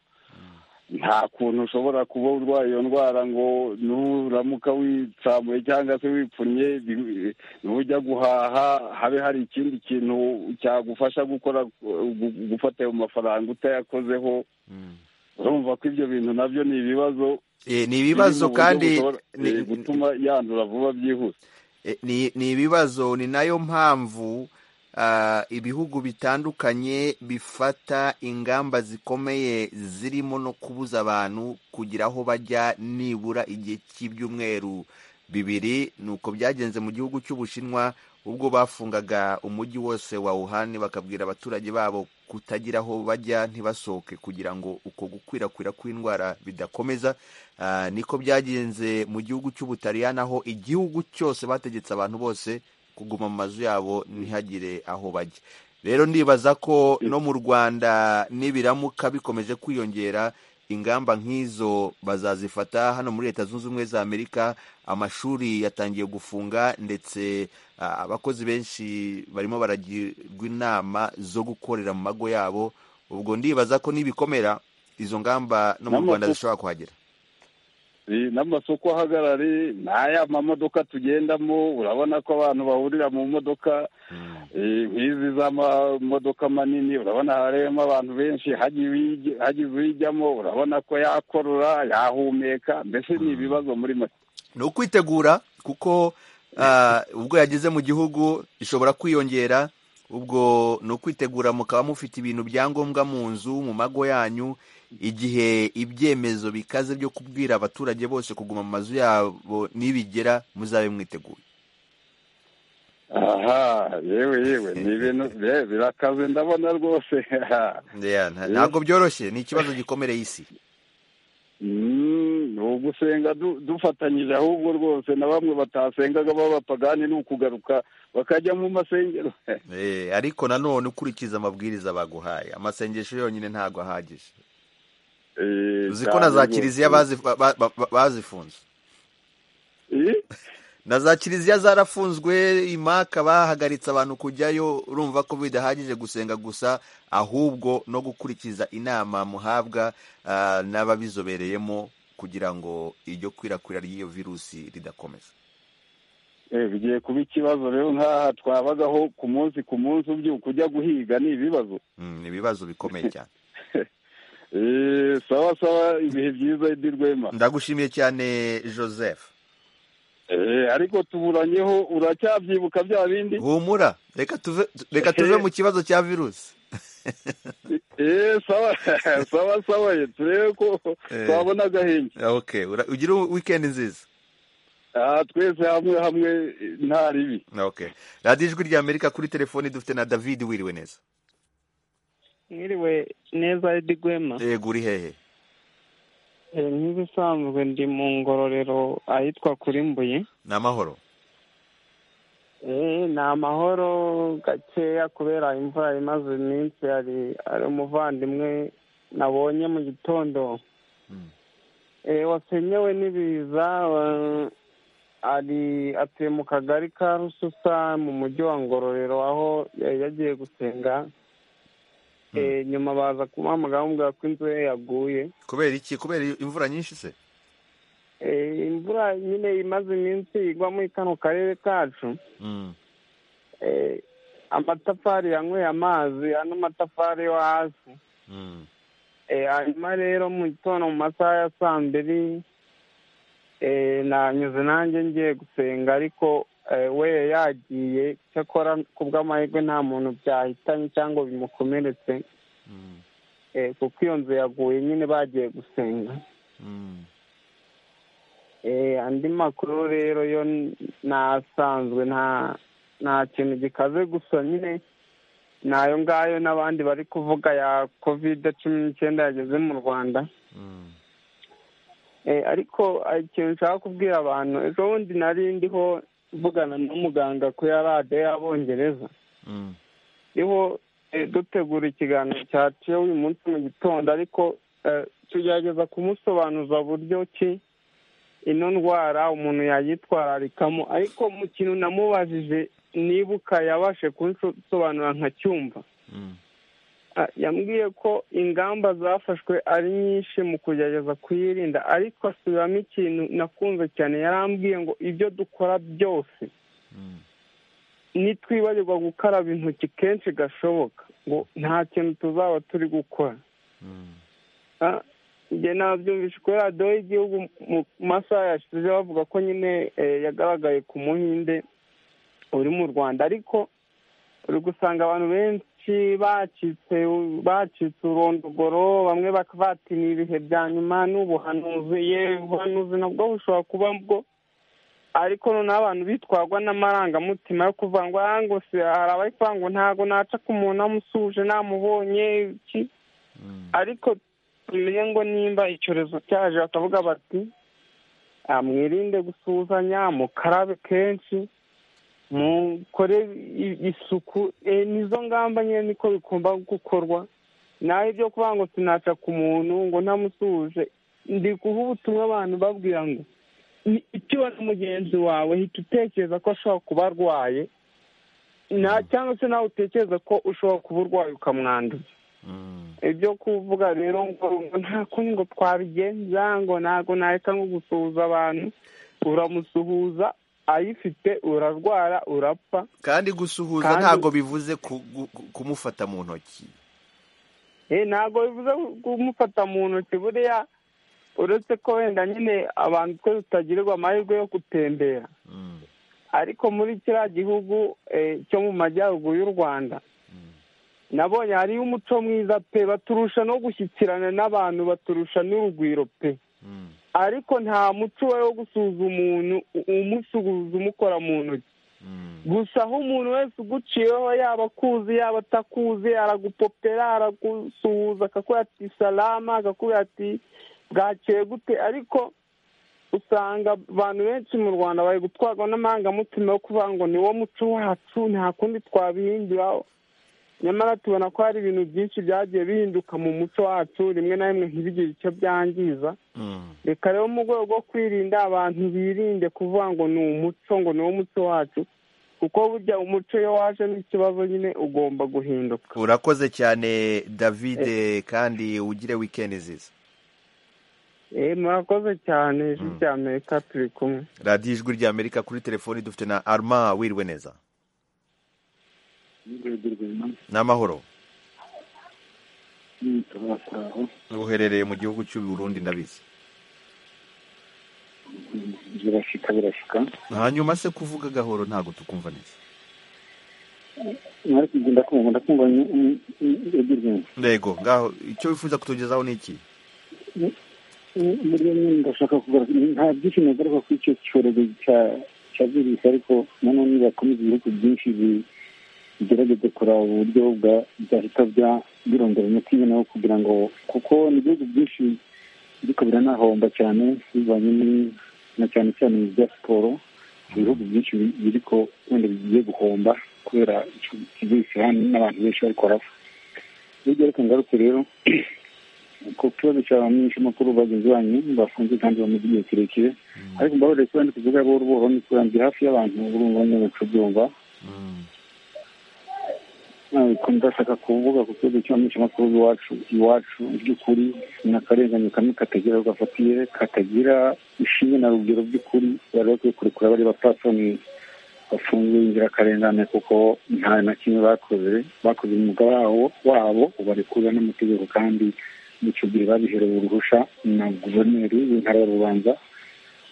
nta kuntu ushobora kuba urwaye iyo ndwara ngo nuramuka witsamuye cyangwa se wipfunye bi- nujya guhaha habe hari ikindi kintu cyagufasha gukora gu- gufata ayo mafaranga utayakozeho Mm. urumva ko ibyo bintu nabyo ni ibibazo Eh, ni ibibazo biri mu buryo kandi bushobora, ni- eh, gutuma yandura vuba byihuse Eh, ni ni ibibazo ni nayo mpamvu ah, ibihugu bitandukanye bifata ingamba zikomeye zirimo no kubuza abantu kugira aho bajya nibura igihe cy'ibyumweru bibiri ni uko byagenze mu gihugu cy'ubushinwa ubwo bafungaga umujyi wose wa wuhan bakabwira abaturage babo kutagira aho bajya ntibasohoke kugira ngo uko gukwirakwira kw'indwara bidakomeza Ah, niko byagenze mu gihugu cy'ubutaliyani aho igihugu cyose bategetse abantu bose kuguma mu mazu yabo ntihagire aho bajya rero ndibaza ko no mu rwanda nibiramuka bikomeje kwiyongera ingamba nk'izo bazazifata hano muri leta zunze ubumwe za amerika amashuri yatangiye gufunga ndetse ah, abakozi benshi barimo baragirwa inama zo gukorera mu mago yabo ubwo ndibaza ko nibikomera izo ngamba no mu N'amakuku. rwanda zishobora kuhagera Eh, n'amasoko ahagarare n'aya mamodoka tugendamo urabona ko abantu bahurira mu modoka eh, nk'izi z'amamodoka manini urabona harimo abantu benshi hagize uwij- hagize uyijyamo urabona ko yakorora yahumeka mbese ni ibibazo muri make ni ukwitegura kuko ah, ubwo yageze mu gihugu ishobora kwiyongera ubwo ni ukwitegura mukaba mufite ibintu byangombwa mu nzu mu mago yanyu igihe ibyemezo bikaze byo kubwira abaturage bose kuguma mu mazu yabo nibigera muzabe mwiteguye aha yewe yewe ni ibintu be- birakaze ndabona rwose Yeah, nta- ntabwo byoroshye ni ikibazo gikomereye isi Mm, ni ugusenga du- dufatanyije ahubwo rwose na bamwe batasengaga b'abapagani ni ukugaruka bakajya mu masengero Eh, ariko nanone ukurikiza amabwiriza baguhaye amasengesho yonyine ntabwo ahagije Eh, uzi ko na za cyane kiliziya rwose. bazi- ba- ba- ba- bazifunze Eh? na za kiliziya zarafunzwe imaka bahagaritse abantu kujyayo urumva ko bidahagije gusenga gusa ahubwo no gukurikiza inama muhabwa ah, n'ababizobereyemo kugira ngo iryo kwirakwira ry'iyo virusi ridakomeza Eh, bigiye kuba ikibazo rero nk'aha twabagaho ku munsi ku munsi ubyuka ujya guhiga ni ibibazo Mm, ni ibibazo bikomeye cyane Eh, sawa sawa ibihe byiza Edi Rwema ndagushimiye cyane joseph Eh, ariko tuburanyeho uracyabyibuka bya bindi humura reka tuve reka tuve mu kibazo cya virusi Eh, sawa sawa sawa ye, turebe ko Eh. twabona agahenge okay ura- ugire wikendi nziza aha twese hamwe hamwe nta ribi okay radiyo ijwi rya amerika kuri telefoni dufite na david wiriwe neza mwiriwe neza Edi Rwema yego uri hehe Eh, nk'ibisanzwe ndi mu ngororero ahitwa kuri Mbuye ni amahoro Eh, ni amahoro gakeya kubera imvura imaze iminsi hari hari umuvandimwe nabonye mu gitondo Eh, wasenyewe n'ibiza wa- ari atuye mu kagari ka rususa mu mujyi wa ngororero aho yari yagiye gusenga Eh, nyuma baza kumuhamagara bamubwira ko inzu ye yaguye kubera iki kubera imvura nyinshi se Eh, imvura nyine imaze iminsi igwa muri kano karere kacu eh, amatafari yanyweye amazi ano matafari yo hasi Eh, hanyuma rero mu gitondo mu masaha ya saa mbiri eh, nanyuze nanjye ngiye gusenga ariko eh, we yari yagiye cyakora ku bw'amahirwe nta muntu byahitanye cyangwa bimukomeretse eh, kuko iyo nzu yaguye nyine bagiye gusenga Eh, andi makuru rero yo nasanzwe nta nta kintu gikaze gusa nyine ni ayo ngayo n'abandi bari kuvuga ya kovide cumi n'icyenda yageze mu rwanda Eh, ariko hari ikintu nshaka kubwira abantu ejo bundi nari ndiho mvugana n'umuganga kuri radiyo y'abongereza niho eh, dutegura ikiganiro cyacu uyu munsi mu gitondo ariko eh, tugerageza kumusobanuza buryo ki ino ndwara umuntu yayitwararikamo ariko mu kintu namubajije nibuka yabashe kunsobanura nkacyumva Ah, yambwiye ko ingamba zafashwe ari nyinshi mu kugerageza kuyirinda ariko asubiramo ikintu nakunze cyane yarambwiye ngo ibyo dukora byose nitwibagirwa gukaraba intoki kenshi gashoboka ngo nta kintu tuzaba turi gukora Ah, njye nabyumvise kuri radiyo y'igihugu mu masaha yashize bavuga ko nyine eh, yagaragaye ku muhinde uri mu rwanda ariko uri gusanga abantu benshi bacitse bacitse urondogoro bamwe bakavatiniye ibihe bya nyuma n'ubuhanuzi ye ubuhanuzi nabwo bushobora kuba bwo ariko noneho abantu bitwarwa n'amarangamutima yo kuvuga ngo "Ah, ngo se hari abari kuvuga ngo ntabwo naca ku muntu namusuhuje namubonye iki ariko tumenye ngo nimba icyorezo cyaje bakavuga bati "Ah, mwirinde gusuhuzanya mukarabe kenshi mukore i- isuku Eh, nizo ngamba nyine niko bigomba gukorwa naho ibyo kuvuga ngo sinaca ku muntu ngo ntamusuhuje ndi guha ubutumwa abantu babwira ngo "Ni- icyo ubona mugenzi wawe hita utekereza ko ashobora kuba arwaye na- cyangwa se nawe utekereza ko ushobora kuba urwaye ukamwanduza ibyo kuvuga rero ngo nta kundi ngo twabigenza ngo ntabwo nareka nko gusuhuza abantu uramusuhuza ayifite urarwara urapfa kandi gusuhuza Kandi- ntabwo bivuze ku- gu- gu- kumufata mu ntoki Eh, ntabwo bivuze kumufata mu ntoki buriya uretse ko wenda nyine abantu twe tutagirirwa amahirwe yo gutembera ariko muri kiriya gihugu eh, cyo mu majyaruguru y'u rwanda nabonye hariyo umuco mwiza pe baturusha no gushyikirana n'abantu baturusha n'urugwiro pe ariko nta muco uba wo gusuhuza umuntu u- umusuhuza umukora mu ntoki gusa aho umuntu wese uguciyeho yaba akuzi yaba atakuzi aragupopera aragusuhuza akakubwira ati salama akakubwira ati bwakeye gute ariko usanga abantu benshi mu rwanda bari gutwarwa n'amarangamutima yo kuvuga ngo ni wo muco wacu nta kundi twabihinduraho nyamara tubona ko hari ibintu byinshi byagiye bihinduka mu muco wacu rimwe na rimwe ntibigire icyo byangiza reka rero mu rwego rwo kwirinda abantu birinde kuvuga ngo ni umuco ngo ni wo muco wacu kuko burya umuco iyo waje n'ikibazo nyine ugomba guhinduka urakoze cyane david kandi ugire wikendi nziza Eh, murakoze cyane ijwi rya amerika turi kumwe radiyo ijwi rya amerika kuri telefoni dufite na arma wirwe neza ni amahoro uherereye mu gihugu cy'u Burundi ndabizi birashika birashika hanyuma se kuvuga gahoro ntabwo tukumva neza mwari kugenda kumva ndakumva edirwini ntego ngaho icyo wifuza kutugezaho ni iki muri bimwe ndashaka kugaragaza nta byinshi nagaruka kuri icyo cyorezo cya cya virusi ariko nanone bakomeza ibihugu byinshi bi- bigerageza kureba uburyo bwa byahita bya birondora umuti naho kugira ngo kuko ni ibihugu byinshi ariko biranahomba cyane bivanye ni- na cyane cyane mu bya siporo ibihugu byinshi bi- biri ko wenda bigiye guhomba kubera icyo virusi hano n'abantu benshi bari kurapfa hirya ariko ngarutse rero ku kibazo cya ba makuru bagenzi banyu bafunze kandi bamaze igihe kirekire ariko mbabarire kuba ndi kuvuga buhoro buhoro ni kurangira hafi y'abantu urumva nyabacu byumva ariko ndashaka kuvuga ku kibazo cy'abamisha makuru iwacu iwacu mu by'ukuri ni akarenganyo kamwe katagira aho gafatiye katagira ishinge na rugero by'ukuri bari bakwiye kurekura bari bapfasoni bafungiwe inzirakarengane kuko nta na kimwe bakoze bakoze umwuga wabo wabo ubarekurira n'amategeko kandi icyo gihe babiherewe uruhusha na guverineri w'intara ya rubanza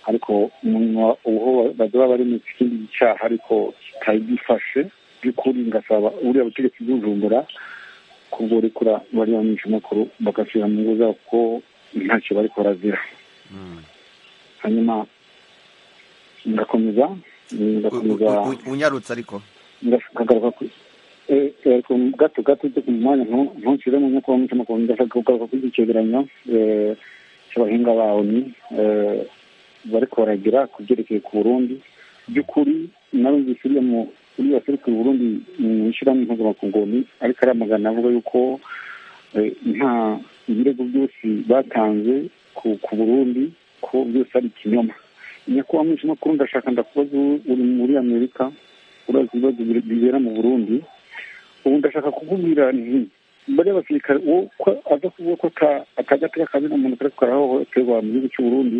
ariko umuntu uwo bazaba bari mu kindi cyaha ariko kitagifashe by'ukuri ngasaba uriya butegetsi bw'ujumbura kubworekura bariya bamisha makuru bagasubira mu ngo zabo kuko ntacyo bariko barazira hanyuma ndakomeza ndakomeza U- u- unyarutse ariko ndashaka ku eh, ariko gato gato cyo ku mwanya ntu- ntunshyiremo nk'uko bamutima kuba ndashaka kugaruka kuri icyo cyegeranyo eh, cy'abahinga bawe ni eh, bari koragira ku byerekeye ku burundi by'ukuri narumvise uriya mu- uriya waserukiye u burundi mu ishyirahamwe mpuzamakungu ni ariko aramagana avuga yuko eh, nta ibirego byose batanze ku ku burundi ko byose ari ikinyoma nyakubahwa mwinshi makuru ndashaka ndakubaza uri- uri muri amerika urazi ibibazo bi- bibera mu burundi ubu ndashaka kukubwira nti bariya basirikare uwo ko- aza kuvuga ko ata- akagateka kazina umuntu karatwara hohoterwa mu gihugu cy'u burundi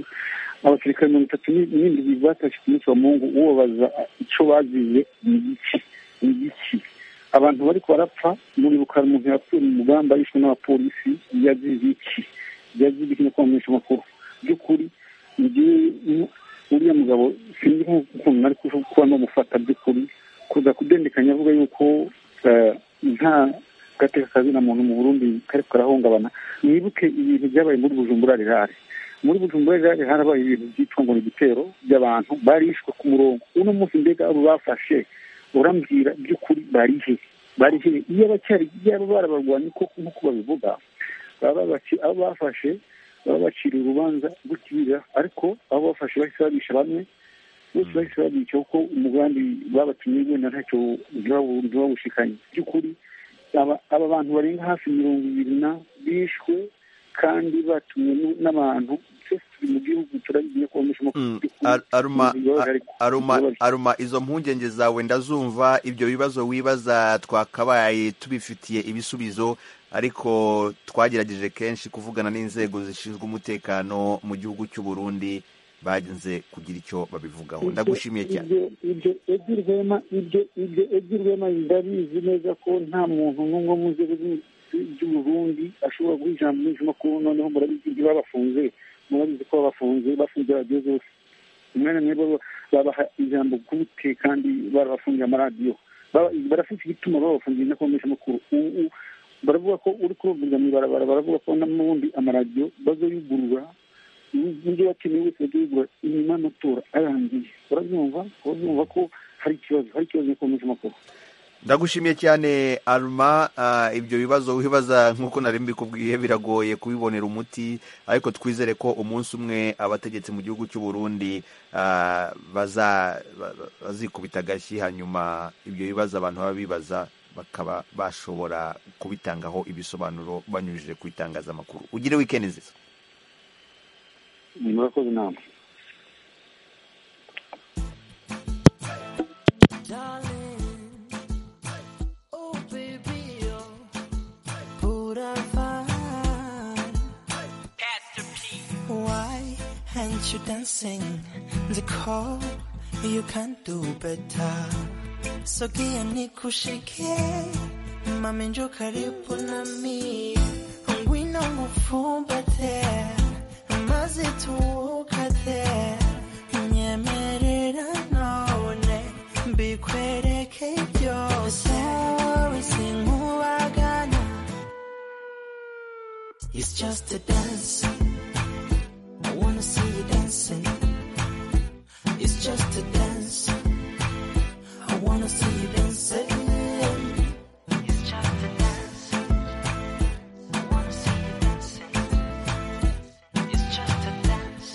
abasirikare mirongo itatu ni- n'indwi batashye ku munsi wa mungu ubabaza icyo baziye ni iki ni iki abantu bari barapfa muribuka hari umuntu yapfuye mu mugamba yishwe n'abapolisi yazize iki yazize iki no kwamenyesha amakuru by'ukuri mu gihe mu- uriya mugabo sinzi nk'ukuntu nari kuba namufata by'ukuri kuza kudendekanya avuga yuko eh, nta gateka kazina muntu mu burundi kari karahungabana mwibuke ibintu byabaye muri bujumbura rirare muri bujumbura rirare harabaye ibintu byitwa ngo ni igitero by'abantu barishwe ku murongo uno munsi mbega abo bafashe urambwira by'ukuri bari he bari he iyo abacyari yaba barabarwanye koko nk'uko babivuga baba baci- abo bafashe baba baciriye urubanza gukirira ariko abo bafashe bahise babisha bamwe bose bahise babica kuko umugambi babatumye wenda ntacyo ntibawu- ntibawushikanye by'ukuri aba aba bantu barenga hafi mirongo ibiri na bishwe kandi batumwe nu- n'abantu twese turi mu gihugu turabigiye kubamisha Mm, Ar- aruma Ar- aruma aruma izo mpungenge zawe ndazumva ibyo bibazo wibaza twakabaye tubifitiye ibisubizo ariko twagerageje kenshi kuvugana n'inzego zishinzwe umutekano mu gihugu cy'u Burundi bagenze kugira icyo babivugaho ndagushimiye cyane ibyo ibyo Edi Rwema ibyo ibyo Edi Rwema ndabizi neza ko nta muntu n'umwe mu nzego z'u- z'uburundi ashobora guha ijambo ry'inyamakuru noneho murabizi ibyo babafunze murabizi ko babafunze bafunze radiyo zose umwanya mwiza wo- babaha ijambo gute kandi barabafungira amaradiyo barafite igituma babafungira n'akabongeshamakuru ubu baravuga ko uri kubabwira mu ibarabara baravuga ko n'ubundi amaradiyo bazoyugurura n'ibyo bakeneye wese bazoyugurura inyuma y'amatora arangiye barabyumva barabyumva ko hari ikibazo hari ikibazo n'akabongeshamakuru ndagushimiye cyane aruma ibyo bibazo wibaza nk'uko nari mbikubwiye biragoye kubibonera umuti ariko twizere ko umunsi umwe abategetsi mu gihugu cy'u Burundi bazikubita agashyi hanyuma ibyo bibazo abantu baba bibaza bakaba bashobora kubitangaho ibisobanuro banyujije ku itangazamakuru ugire wikendi nziza murakoze inama Why aren't you dancing? The call you can do better. Sogea nikushike, mami njoo karibu nami. Ngwino ngufumbate, maze tuwukate. Nyemerera none, mbikwereke byose. Sawe sinkubagana. It's just a dance. I wanna see you dancing. It's just a dance. I wanna see you dancing. It's just a dance. I wanna see you dancing. It's just a dance.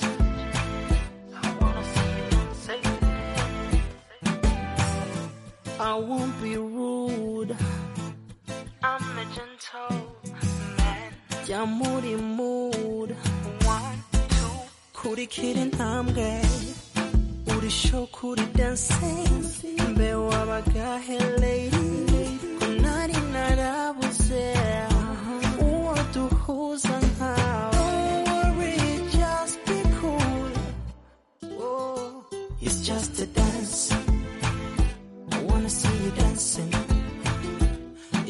I wanna see you dancing. I won't be rude. I'm a gentleman. Yeah, moody mood. One, two. Kuri kidding, I'm gay. uri show kuri dancing mbe wabagahe lady ko nari narabuze uwo duhuza nkawe Don't worry, just be cool. Oh, It's just a dance. I wanna see you dancing.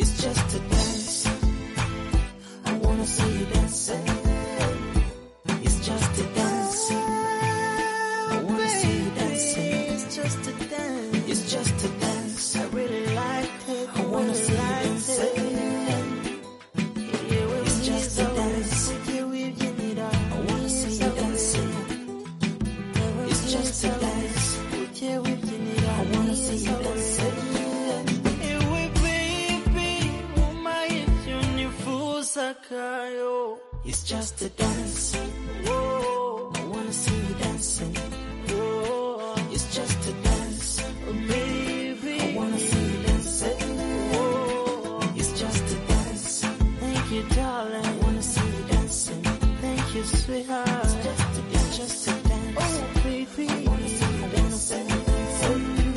It's just a dance. I wanna see you dancing. It's just a dance. I wanna see you dancing. It's just a dance. It's just a dance. I really like it. I wanna see you dancing. It's just a dance. I wanna see you dancing. It's just a dance. I wanna see you dancing. It's just a dance. I wanna see you dancing. It's just a dance. Baby. I wanna see you dancing. It's just a dance. Thank you, darling. I wanna see you dancing. Thank you, sweetheart. It's just a dance. Oh, baby. I wanna see you dancing.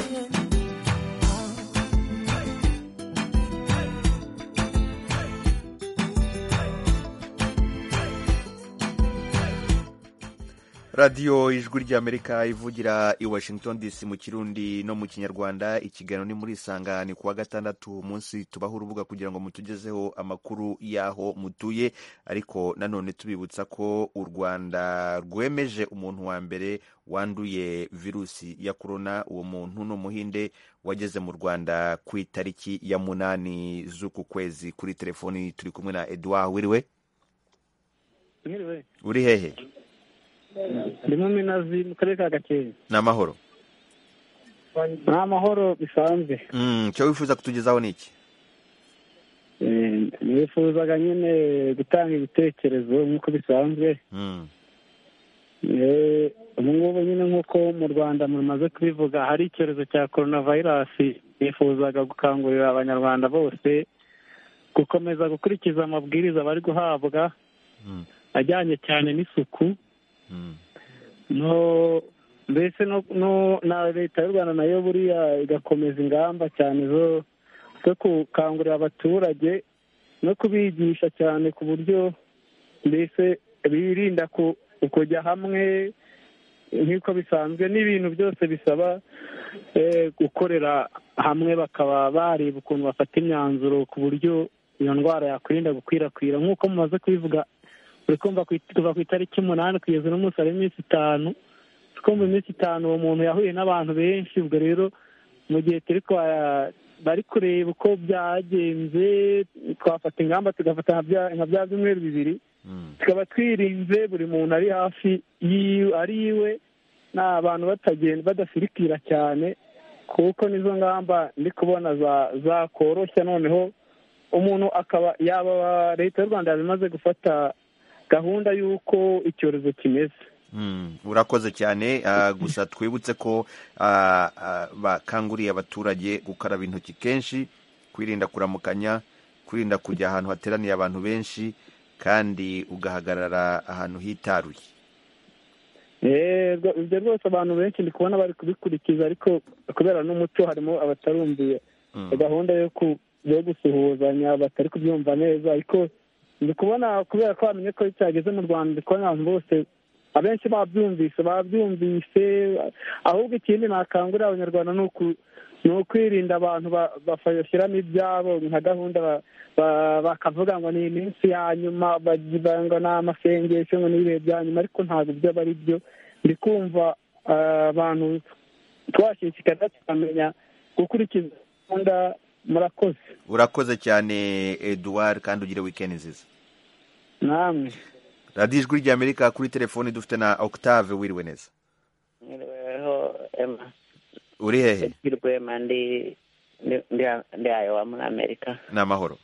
radiyo ijwi ry'amerika ivugira i washington dc mu kirundi no mu kinyarwanda ikiganiro ni muri isangane kuwa gatandatu umunsi tubaho urubuga kugira ngo mutugezeho amakuru y'aho mutuye ariko nanone tubibutsa ko u rwanda rwemeje umuntu wa mbere wanduye virusi ya korona uwo muntu ni umuhinde wageze mu rwanda ku itariki ya munani z'uku kwezi kuri telefoni turi kumwe na eduard wiriwe mwiriwe uri hehe ndimo minazi mu karere ka gakenke ni amahoro ni amahoro bisanzwe Mm, icyo wifuza kutugezaho ni iki Eh, nifuzaga nyine gutanga ibitekerezo nk'uko bisanzwe Mm. Eh, ubu ngubu nyine nk'uko mu rwanda mumaze kubivuga hari icyorezo cya korona vayirasi nifuzaga gukangurira abanyarwanda bose gukomeza gukurikiza amabwiriza bari guhabwa Mm. ajyanye cyane n'isuku Mm. no mbese no- no- na leta y'u rwanda nayo buriya igakomeza ingamba cyane zo zo gukangurira abaturage no kubigisha cyane ku buryo mbese birinda ku- kujya hamwe nk'uko bisanzwe n'ibintu byose bisaba eh, gukorera hamwe bakaba bareba ukuntu bafata imyanzuro ku buryo iyo ndwara yakwirinda gukwirakwira nk'uko mumaze kubivuga uri kumva ku it- kuva ku itariki umunani kugeza uno munsi hari iminsi itanu kuko mu minsi itanu uwo muntu yahuye n'abantu benshi ubwo rero mu gihe turi bari kureba uko byagenze twafata ingamba tugafata nka bya byumweru bibiri tukaba twirinze buri muntu ari hafi ari iwe ni abantu batagenda badafirikira cyane kuko n'izo ngamba ndi kubona zakoroshya noneho umuntu akaba yaba leta y'u rwanda yamaze gufata gahunda y'uko icyorezo kimeze urakoze cyane gusa twibutse ko bakanguriye abaturage gukaraba intoki kenshi kwirinda kuramukanya kwirinda kujya ahantu hateraniye abantu benshi kandi ugahagarara ahantu hitaruye ibyo rwose abantu benshi ndi kubona bari kubikurikiza ariko kubera n'umuco harimo abatarumviye gahunda yo gusuhuzanya batari kubyumva neza ariko ndi kubona kubera ko bamenye ko cyageze mu rwanda ndi kubona abantu bose abenshi babyumvise babyumvise ahubwo ikindi nakangurira abanyarwanda ni ukwirinda abantu bashyiramo ibyabo nka gahunda bakavuga ngo ni iminsi ya nyuma ngo ni amasengesho ngo ni ibihe bya nyuma ariko ntabwo ibyo aba ari byo ndi kumva abantu twashishikariza tukamenya gukurikiza gahunda murakoze urakoze cyane eduwari kandi ugire wikendi nziza namwe radiyo ijwi ry'amerika kuri telefoni dufite na octave wiriwe neza uri hehe rwema ndi ayowa muri amerika ni amahoro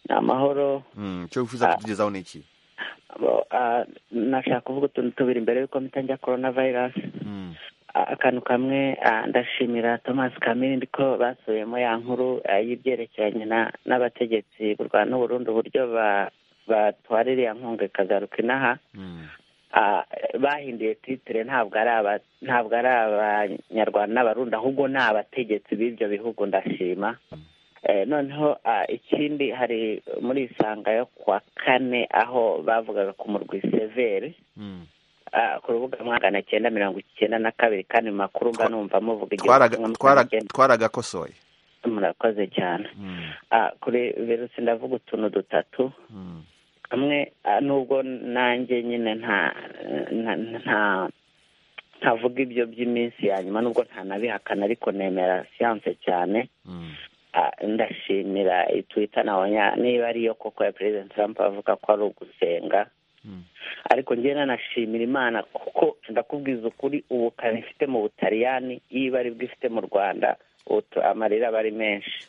ni amahoro icyo wifuza kutugezaho ni iki nashaka kuvuga utuntu tubiri mbere y'uko mpita korona vayirasi akantu kamwe ndashimira thomas kamiri ko basubiyemo ya nkuru y'ibyerekeranye n'abategetsi b'u rwanda n'uburundi uburyo batwara iriya nkunga ikagaruka inaha bahinduye titire ntabwo ari abanyarwanda n'abarundi ahubwo ni abategetsi b'ibyo bihugu ndashima noneho ikindi hari muri isanga yo kuwa kane aho bavugaga ku murwi severi ku rubuga magana cyenda mirongo icyenda na kabiri kandi mu makuru mba numva muvuga igihe twaragakosoye murakoze cyane kuri virusi ndavuga utuntu dutatu kamwe nubwo nanjye nyine nta nta ntavuga ibyo by'iminsi ya nyuma nubwo ntanabihakana ariko nemera siyanse cyane ndashimira itwita nabonye niba ariyo koko ya perezida Trump avuga ko ari ugusenga ariko njye nanashimira imana kuko ndakubwiza ukuri ubukana ifite mu butaliyani yiba aribwo ifite mu rwanda amarira aba ari menshi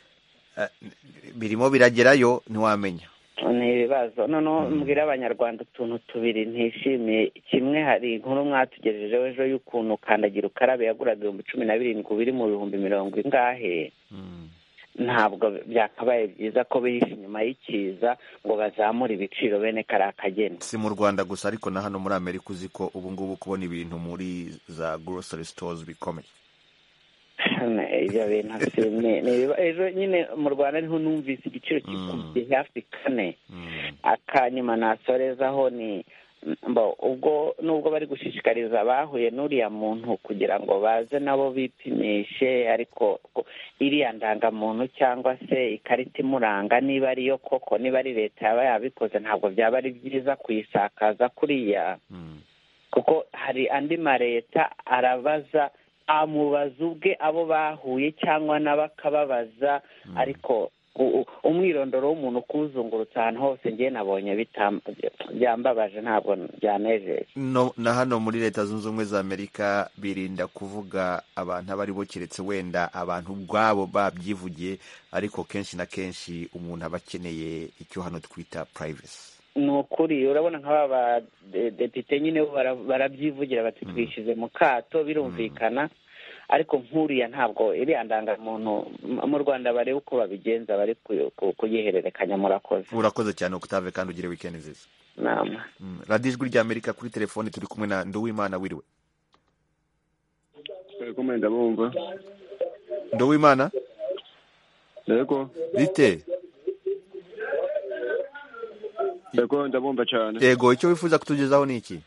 birimo biragerayo ntiwamenya ni ibibazo noneho mbwira abanyarwanda utuntu tubiri ntishimiye kimwe hari inkuru mwatugejejeho ejo y'ukuntu kandagira ukarabe yaguraga ibihumbi cumi na birindwi biri mu bihumbi mirongo ingahe ntabwo byakabaye byiza ko bihishe inyuma y'ikiza ngo bazamure ibiciro bene kariya kageni si mu rwanda gusa ariko na hano muri amerika uzi ko ubu ngubu kubona ibintu muri za gorosari sitozi bikomeye ibyo bintu ejo nyine mu rwanda ariho numvise igiciro kikubye hafi kane akanyuma nasorezaho ni ubwo nubwo bari gushishikariza abahuye n'uriya muntu kugira ngo baze nabo bipimishe ariko iriya ndangamuntu cyangwa se ikarita imuranga niba ariyo koko niba ari leta yaba yabikoze ntabwo byaba ari byiza kuyisakaza kuriya kuko hari andi maleta arabaza amubaza ubwe abo bahuye cyangwa nabo akababaza ariko umwirondoro w'umuntu kuwuzungurutse ahantu hose ngewe nabonye byambabaje ntabwo byanejeje na hano muri leta zunze ubumwe za amerika birinda kuvuga abantu abo aribo keretse wenda abantu ubwabo babyivugiye ariko kenshi na kenshi umuntu aba akeneye icyo hano twita purayivesi ni ukuri urabona nk'aba badepite nyine barabyivugira bati twishyuze mu kato birumvikana ariko nk'uriya ntabwo iriya ndangamuntu mu rwanda barebe uko babigenza bari kuyihererekanya murakoze urakoze cyane octave kandi ugire wikendi nziza nama radiyo ijwi rya amerika kuri telefoni turi kumwe na nduwimana wiriwe nduwimana yego bite yego ndabumva cyane yego icyo wifuza kutugezaho ni iki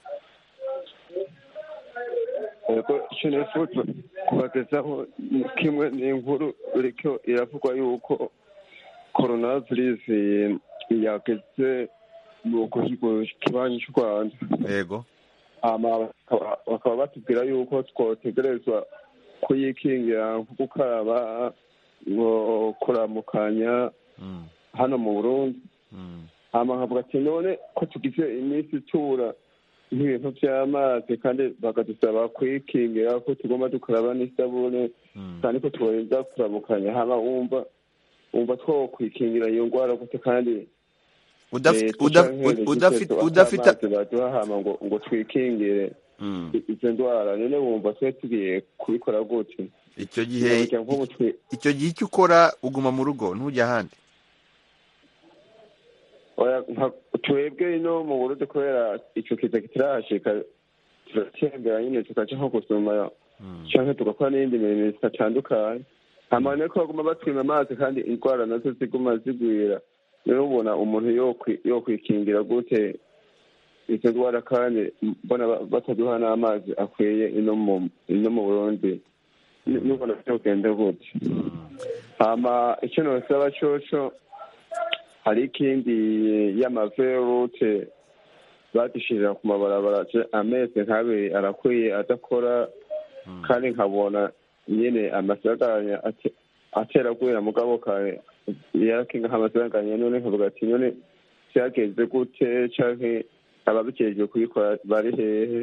yego icyo nifuza kubagezaho ni kimwe ni inkuru uriko iravugwa yuko korona virusi yageze mu kibanyi cy'u rwanda yego bakaba batubwira yuko twotegerezwa kuyikingira nko gukaraba ngo kuramukanya hano mu burundi hamahabwa ati none ko tugize iminsi itura nk'ibintu by'amazi kandi bakadusaba kuyikingira ko tugomba dukaraba n'isabune kandi ko tubarinda kuramukanya haba wumva wumva two kwikingira iyo ndwara gute kandi baduhahama ngo ngo twikingire izo ndwara none wumva twe tugiye kubikora gute icyo gihe icyo gihe icyo ukora uguma mu rugo ntujya ahandi twebwe ino mu burundi kubera icyo kiza kitarahashika turatembera nyine tukaca nko gusoma cyangwa tugakora n'iyindi mirimo zitatandukanye amane ko baguma batwima amazi kandi indwara nazo ziguma zigwira rero ubona umuntu yokwikingira gute izo ndwara kandi mbona bataduha n'amazi akwiye ino mu burundi n'ubona byogenda gute hama icyo nosaba coco hari ikindi y'amaverute badushyirira ku mabarabara amezi nk'abiri arakwiye adakora kandi nkabona nyine amasaganya ateragwira mugabo kare yarakinga nk'amasaganya none nkavuga ati none cyagenze gute canke ababikejwe kubikora bari hehe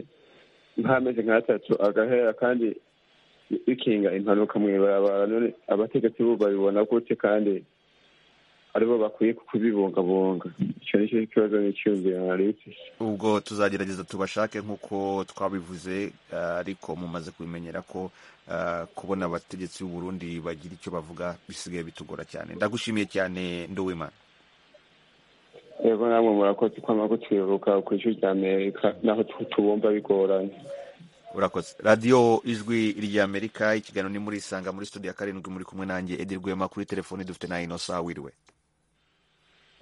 nk'amezi nk'atatu agahera kandi bikinga impanuka mw'ibarabara none abategetsi bo babibona gute kandi aribo bakwiye kubibungabunga icyo ni cyo kibazo n'icyumviro narebye ubwo tuzagerageza tubashake nk'uko twabivuze ariko mumaze kubimenyera ko kubona abategetsi Burundi bagira icyo bavuga bisigaye bitugora cyane ndagushimiye cyane nduwimana yego namwe murakoze kwama kutwibuka ku ijwi ry'amerika naho tubumva bigoranye urakoze radiyo ijwi ry'amerika ikiganiro ni muri isanga muri studio ya karindwi muri kumwe nanjye edi rwema kuri telefoni dufite na inosa wiriwe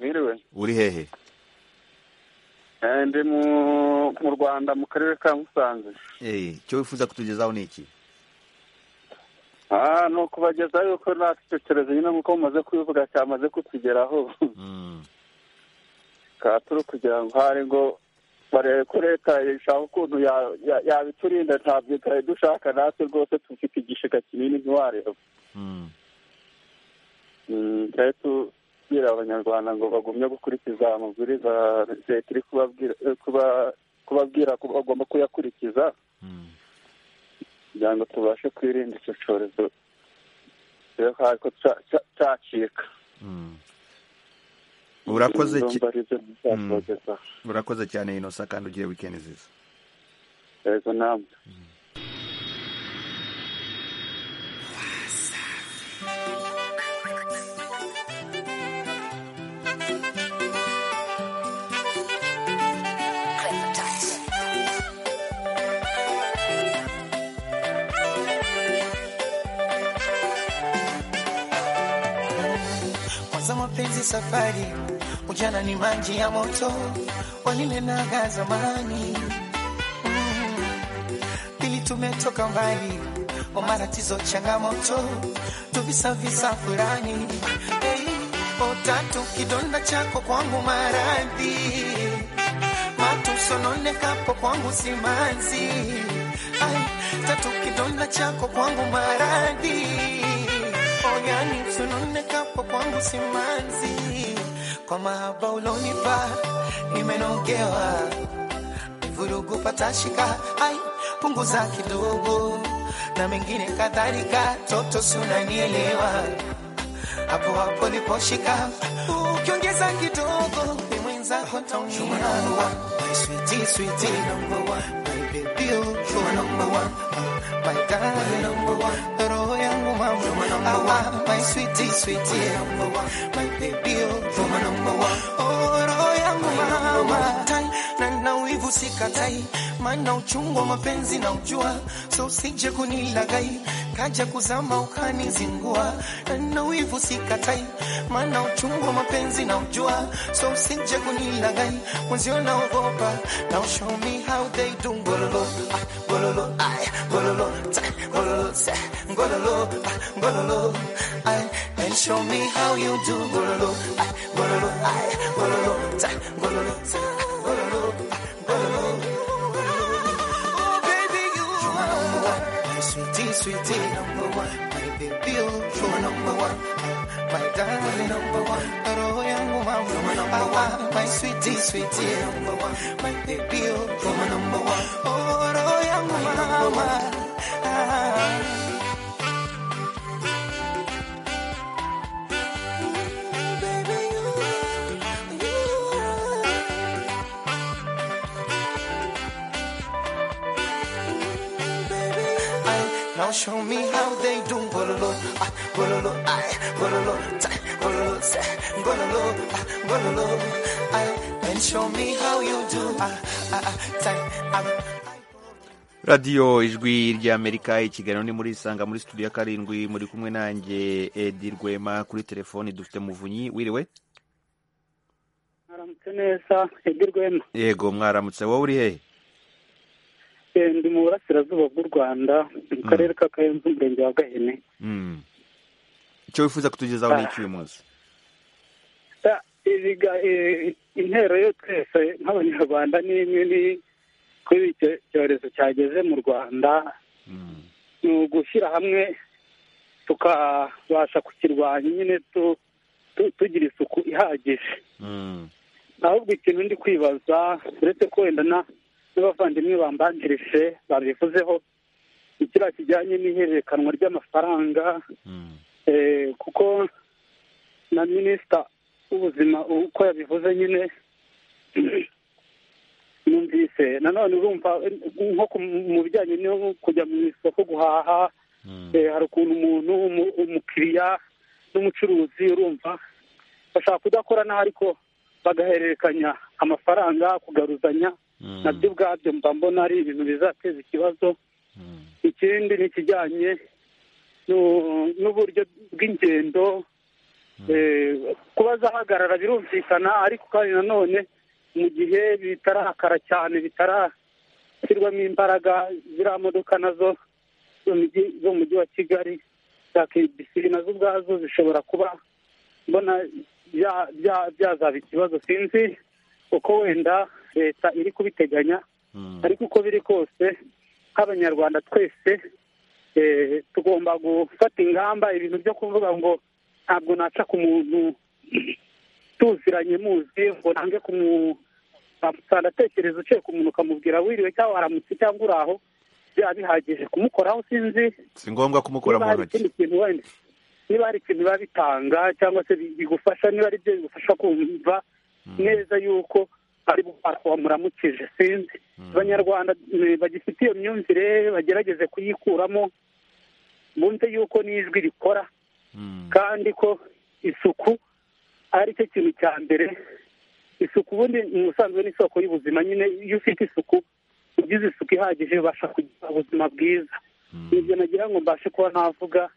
wiriwe uri hehe ndi mu rwanda mu karere ka musanze icyo wifuza kutugezaho ni iki ni ukubagezaho yuko natwe icyo cyorezo nyine nk'uko mumaze kubivuga cyamaze kutugeraho turi kugira ngo hari ngo barebe ko leta ishaka ukuntu yabiturinda ntabyo itari dushaka natwe rwose tufite igishiga kinini ntiwareba twari tubwira abanyarwanda ngo bagumye gukurikiza amabwiriza leta iri kubabwira ko bagomba kuyakurikiza kugira ngo tubashe kwirinda icyo cyorezo ko cyacika urakoze cyane inosa kandi ugiye wikendi nziza yego namwe Mwanza mapenzi safari, ujana ni maji ya moto, walinenaga zamani pili. Mm, tumetoka mbali, wa matatizo changamoto, tuvisavisa fulani. Hey, otatu kidonda chako kwangu maradhi, matusononekapo kwangu simanzi. Ay, tatu kidonda chako kwangu maradhi yani sunonekapo kwangu simanzi, kwa mahaba ulonipa nimenogewa, vurugu patashika. Ai, punguza kidogo na mengine kadhalika, toto sunanielewa hapo hapo liposhika, ukiongeza kidogo ni mwenzako taumia my sweetie, sweetie, my baby, oh, my number one. Oh, roho yangu mama, tai na na wivu sikatai, maana uchungu wa mapenzi na ujua, so usije kunilagai kaja kuzama ukanizingua, na na wivu sikatai, maana uchungu wa mapenzi na ujua, so usije kunilagai mwenzio na ogopa, now show me how they do gololo, ah, gololo, ay, gololo, tai, gololo, sai, gololo, ah, gololo, ay, and show me how you do gololo, ay, gololo, ay, gololo, tai, gololo, sai, gololo, ah, gololo, gololo. my darling number one, roho yangu mama number one, my sweetie sweetie number one, my baby oh Roma number one, oh roho yangu mama. Ah. Now show me how they do bololo, ah, bololo, ay, bololo, tay, bololo, say, bololo, ah, bololo, ay, and show me how you do, ah, ah, ah, tay, ah, radiyo ijwi ry'amerika ikiganiro ni muri isanga muri studio ya karindwi muri kumwe nanjye edi rwema kuri telefoni dufite muvunyi wiriwe mwaramutse neza edi rwema yego mwaramutse wowe uri hehe Eh, ndi mu burasirazuba bw'u rwanda mu karere ka karenze umurenge wa gahene Mm. icyo wifuza kutugezaho ni iki uyu munsi Ah, ibiga- eh, intero yo twese nk'abanyarwanda ni imwe ni kuri icyo cyorezo cyageze mu rwanda ni ugushyira hamwe tukabasha kukirwanya nyine tu- tu- tugira isuku ihagije ahubwo ikintu ndi kwibaza uretse ko wenda na- n'abavandimwe bambanjirije babivuzeho ni kiriya kijyanye n'ihererekanwa ry'amafaranga eh, kuko na minisita w'ubuzima uko yabivuze nyine numvise nanone urumva eh, nko ku- mu bijyanye no kujya mu isoko guhaha eh, hari ukuntu umuntu umu- umukiriya n'umucuruzi urumva bashaka kudakora nabi ariko bagahererekanya amafaranga kugaruzanya nabyo ubwabyo mba mbona ari ibintu bizateza ikibazo ikindi ni ikijyanye n'u- n'uburyo bw'ingendo Eh, kuba zahagarara birumvikana ariko kandi nanone mu gihe bitarakara cyane bitarashyirwamo imbaraga ziriya modoka nazo zo mu mujyi- zo mu mujyi wa kigali za kbc nazo ubwazo zishobora kuba mbona bya- bya- byazaba ikibazo sinzi uko wenda leta iri kubiteganya ariko uko biri kose nk'abanyarwanda twese eh, tugomba gufata ingamba ibintu byo kuvuga ngo ntabwo naca ku muntu tuziranye muzi ngo nange kumusanga atekereza uciye ku muntu ukamubwira wiriwe cyangwa waramutse cyangwa uri aho byaba bihagije kumukoraho sinzi si ngombwa kumukura mu niba hari ntoki ikindi kintu wenda niba hari ikintu biba bitanga cyangwa se bi- bigufasha niba ari byo bigufasha kumva neza yuko ari bukora wamuramukije sinzi abanyarwanda eh, bagifite iyo myumvire bagerageze kuyikuramo bumve yuko n'ijwi rikora kandi ko isuku ari cyo kintu cya mbere isuku ubundi ni ubusanzwe n'isoko y'ubuzima nyine iyo ufite isuku ugize isuku ihagije ubasha kugira ubuzima bwiza ibyo nagira ngo mbashe kuba navuga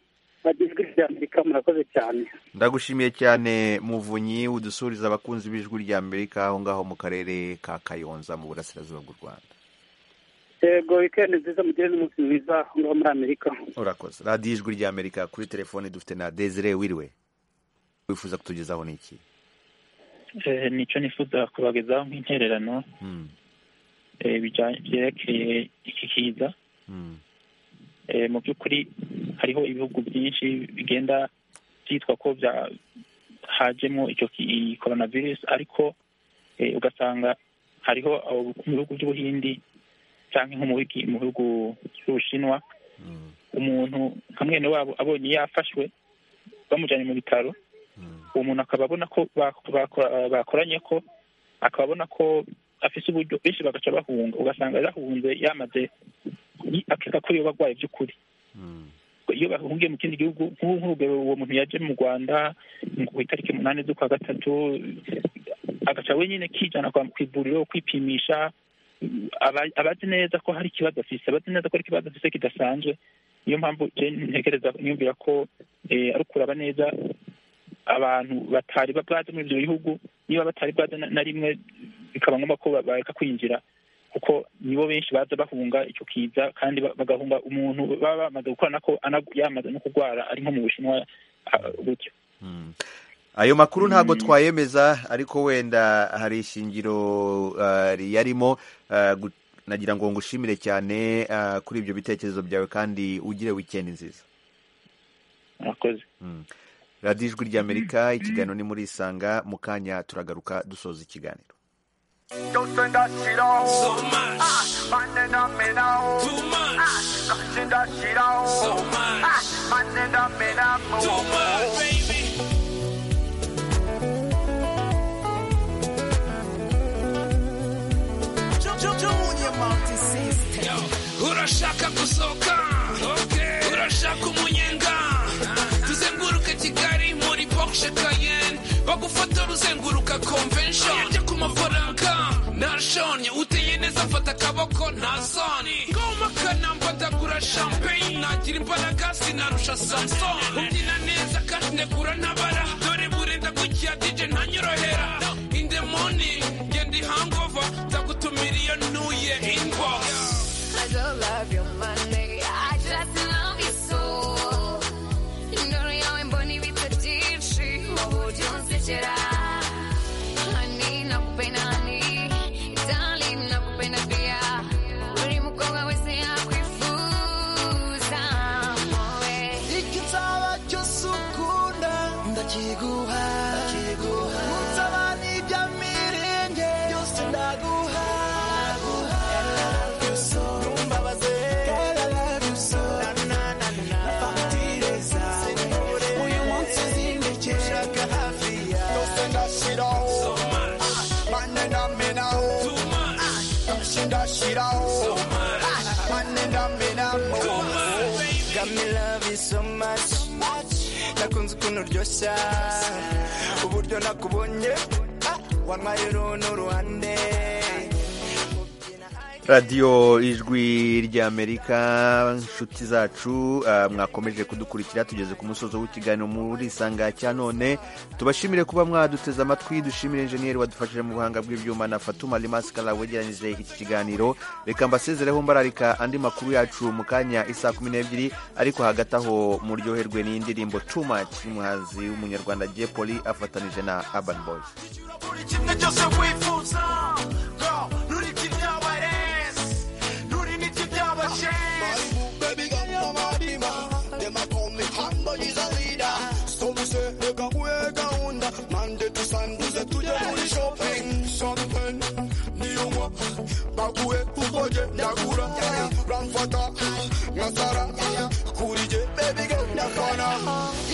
bagizwe rya amerika murakoze cyane ndagushimiye cyane muvunyi udusuhuriza abakunzi b'ijwi rya amerika aho ngaho mu karere ka kayonza mu burasirazuba bw'u rwanda yego wikendi nziza mugire n'umunsi mwiza aho ngaho muri amerika urakoze radiyo ijwi rya amerika kuri telefoni dufite na desire wiriwe wifuza kutugezaho ni iki Eh, nicyo nifuza kubagezaho nk'intererano eh, bijya- byerekeye iki kiza Eh, mu by'ukuri hariho ibihugu byinshi bigenda byitwa ko bya hajemo icyo ki- iyi coronavirus ariko eh, ugasanga hariho abo mu bihugu by'ubuhindi cyangwa nko mu bigi- mu bihugu by'ubushinwa umuntu nka mwene wabo abonye yafashwe bamujyanye mu bitaro uwo muntu akaba abona ko bako- bako- bakoranye ko akaba abona ko afite uburyo benshi bagaca bahunga ugasanga yarahunze yamaze ni- akeka ko yoba arwaye by'ukuri iyo bahungiye mu kindi gihugu nk'ubu nk'urugero uwo muntu yaje mu rwanda ngo ku itariki umunani z'ukwa gatatu agaca wenyine kijyana kwa- ku ivuriro kwipimisha aba- abazi neza ko hari ikibazo afise abazi neza ko hari ikibazo afise kidasanzwe niyo mpamvu je ntekereza niyumvira ko eh, ari ukuraba neza abantu batari babwaze muri ibyo bihugu niba batari bwaze na- na rimwe bikaba ngombwa ko ba- bareka kwinjira kuko nibo benshi baza bahunga icyo kiza kandi ba- bagahunga umuntu baba bamaze gukorana ko ana- yamaze no kurwara ari nko mu bushinwa ah, gutyo ayo makuru ntabwo twayemeza ariko wenda hari ishingiro uh, riyarimo uh, gu- nagira ngo ngushimire cyane uh, kuri ibyo bitekerezo byawe kandi ugire wikendi nziza murakoze radiyo ijwi ry'amerika ikiganiro ni muri isanga mu kanya turagaruka dusoza ikiganiro Yose ndashiraho so much ah, mane ndamenaho too much ah, kanje ndashiraho so much ah, mane ndamenamo too much baby urashaka gusohoka okay. urashaka umunyenga tuzenguruke kigali muri porsche cayenne bagufotora uzenguruka convention yajya ku mafaranga nashonye uteye neza mfata akaboko nta soni ngomakana mfatagura champagne nagira imbaraga sinarusha samson umbyina neza kandi negura ntabara dore burenda gukira dj ntanyorohera in the morning ngenda ihangover ndagutumira iyo nuye inbox I don't love your money, I just love you so. Ndoro yawe mbona ibitabyinshi wowe ujya unsekera hani nakupenda hani darling nakupenda pia buri mukobwa wese yakwifuza mowe igitabo cyose ukunda ndakiguha ndakiguha mutabani bya mirenge byose ndaguha nakunze ukuntu uryoshya uburyo nakubonye wantwaye n'uruhande radiyo ijwi ry'amerika inshuti zacu mwakomeje kudukurikira tugeze ku musozo w'ikiganiro muri isanga cya none tubashimire kuba mwaduteze amatwi dushimire injeniyeri wadufashije mu buhanga bw'ibyuma na fatuma rimasikara wegeranyije iki kiganiro reka mbasezereho mbararika andi makuru yacu mu kanya isa kumi n'ebyiri ariko hagati aho muryoherwe n'indirimbo tumaci y'umuhanzi w'umunyarwanda jepoli afatanije na abani boyizi bakuwe ufoje ndakura ramfata nasara kurije bebiga ndafana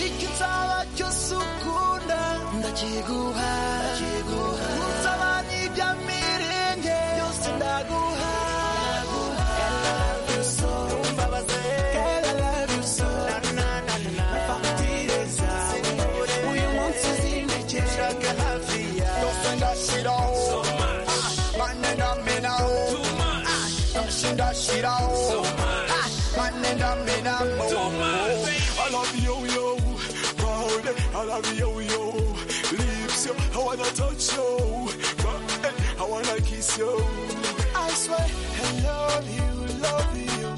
ikitsaba cyose ukunda ndakiguha mutabani bya mirenge byose ndaguha shit out. So much. My nigga, man, I'm so much. I love you, yo. Proud. I love you, yo. Lips, yo. I wanna touch you. But, I wanna kiss you. I swear, I love you, love you.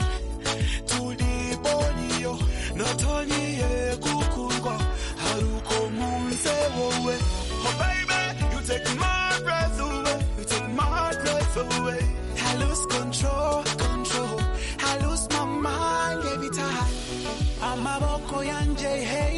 To the bone, yo. Not only, yeah, kukungo. Haruko munse, wowe. Oh, baby, you take my breath away. You take my breath away. I lose control. I lose my mind every time. Amaboko yanje hey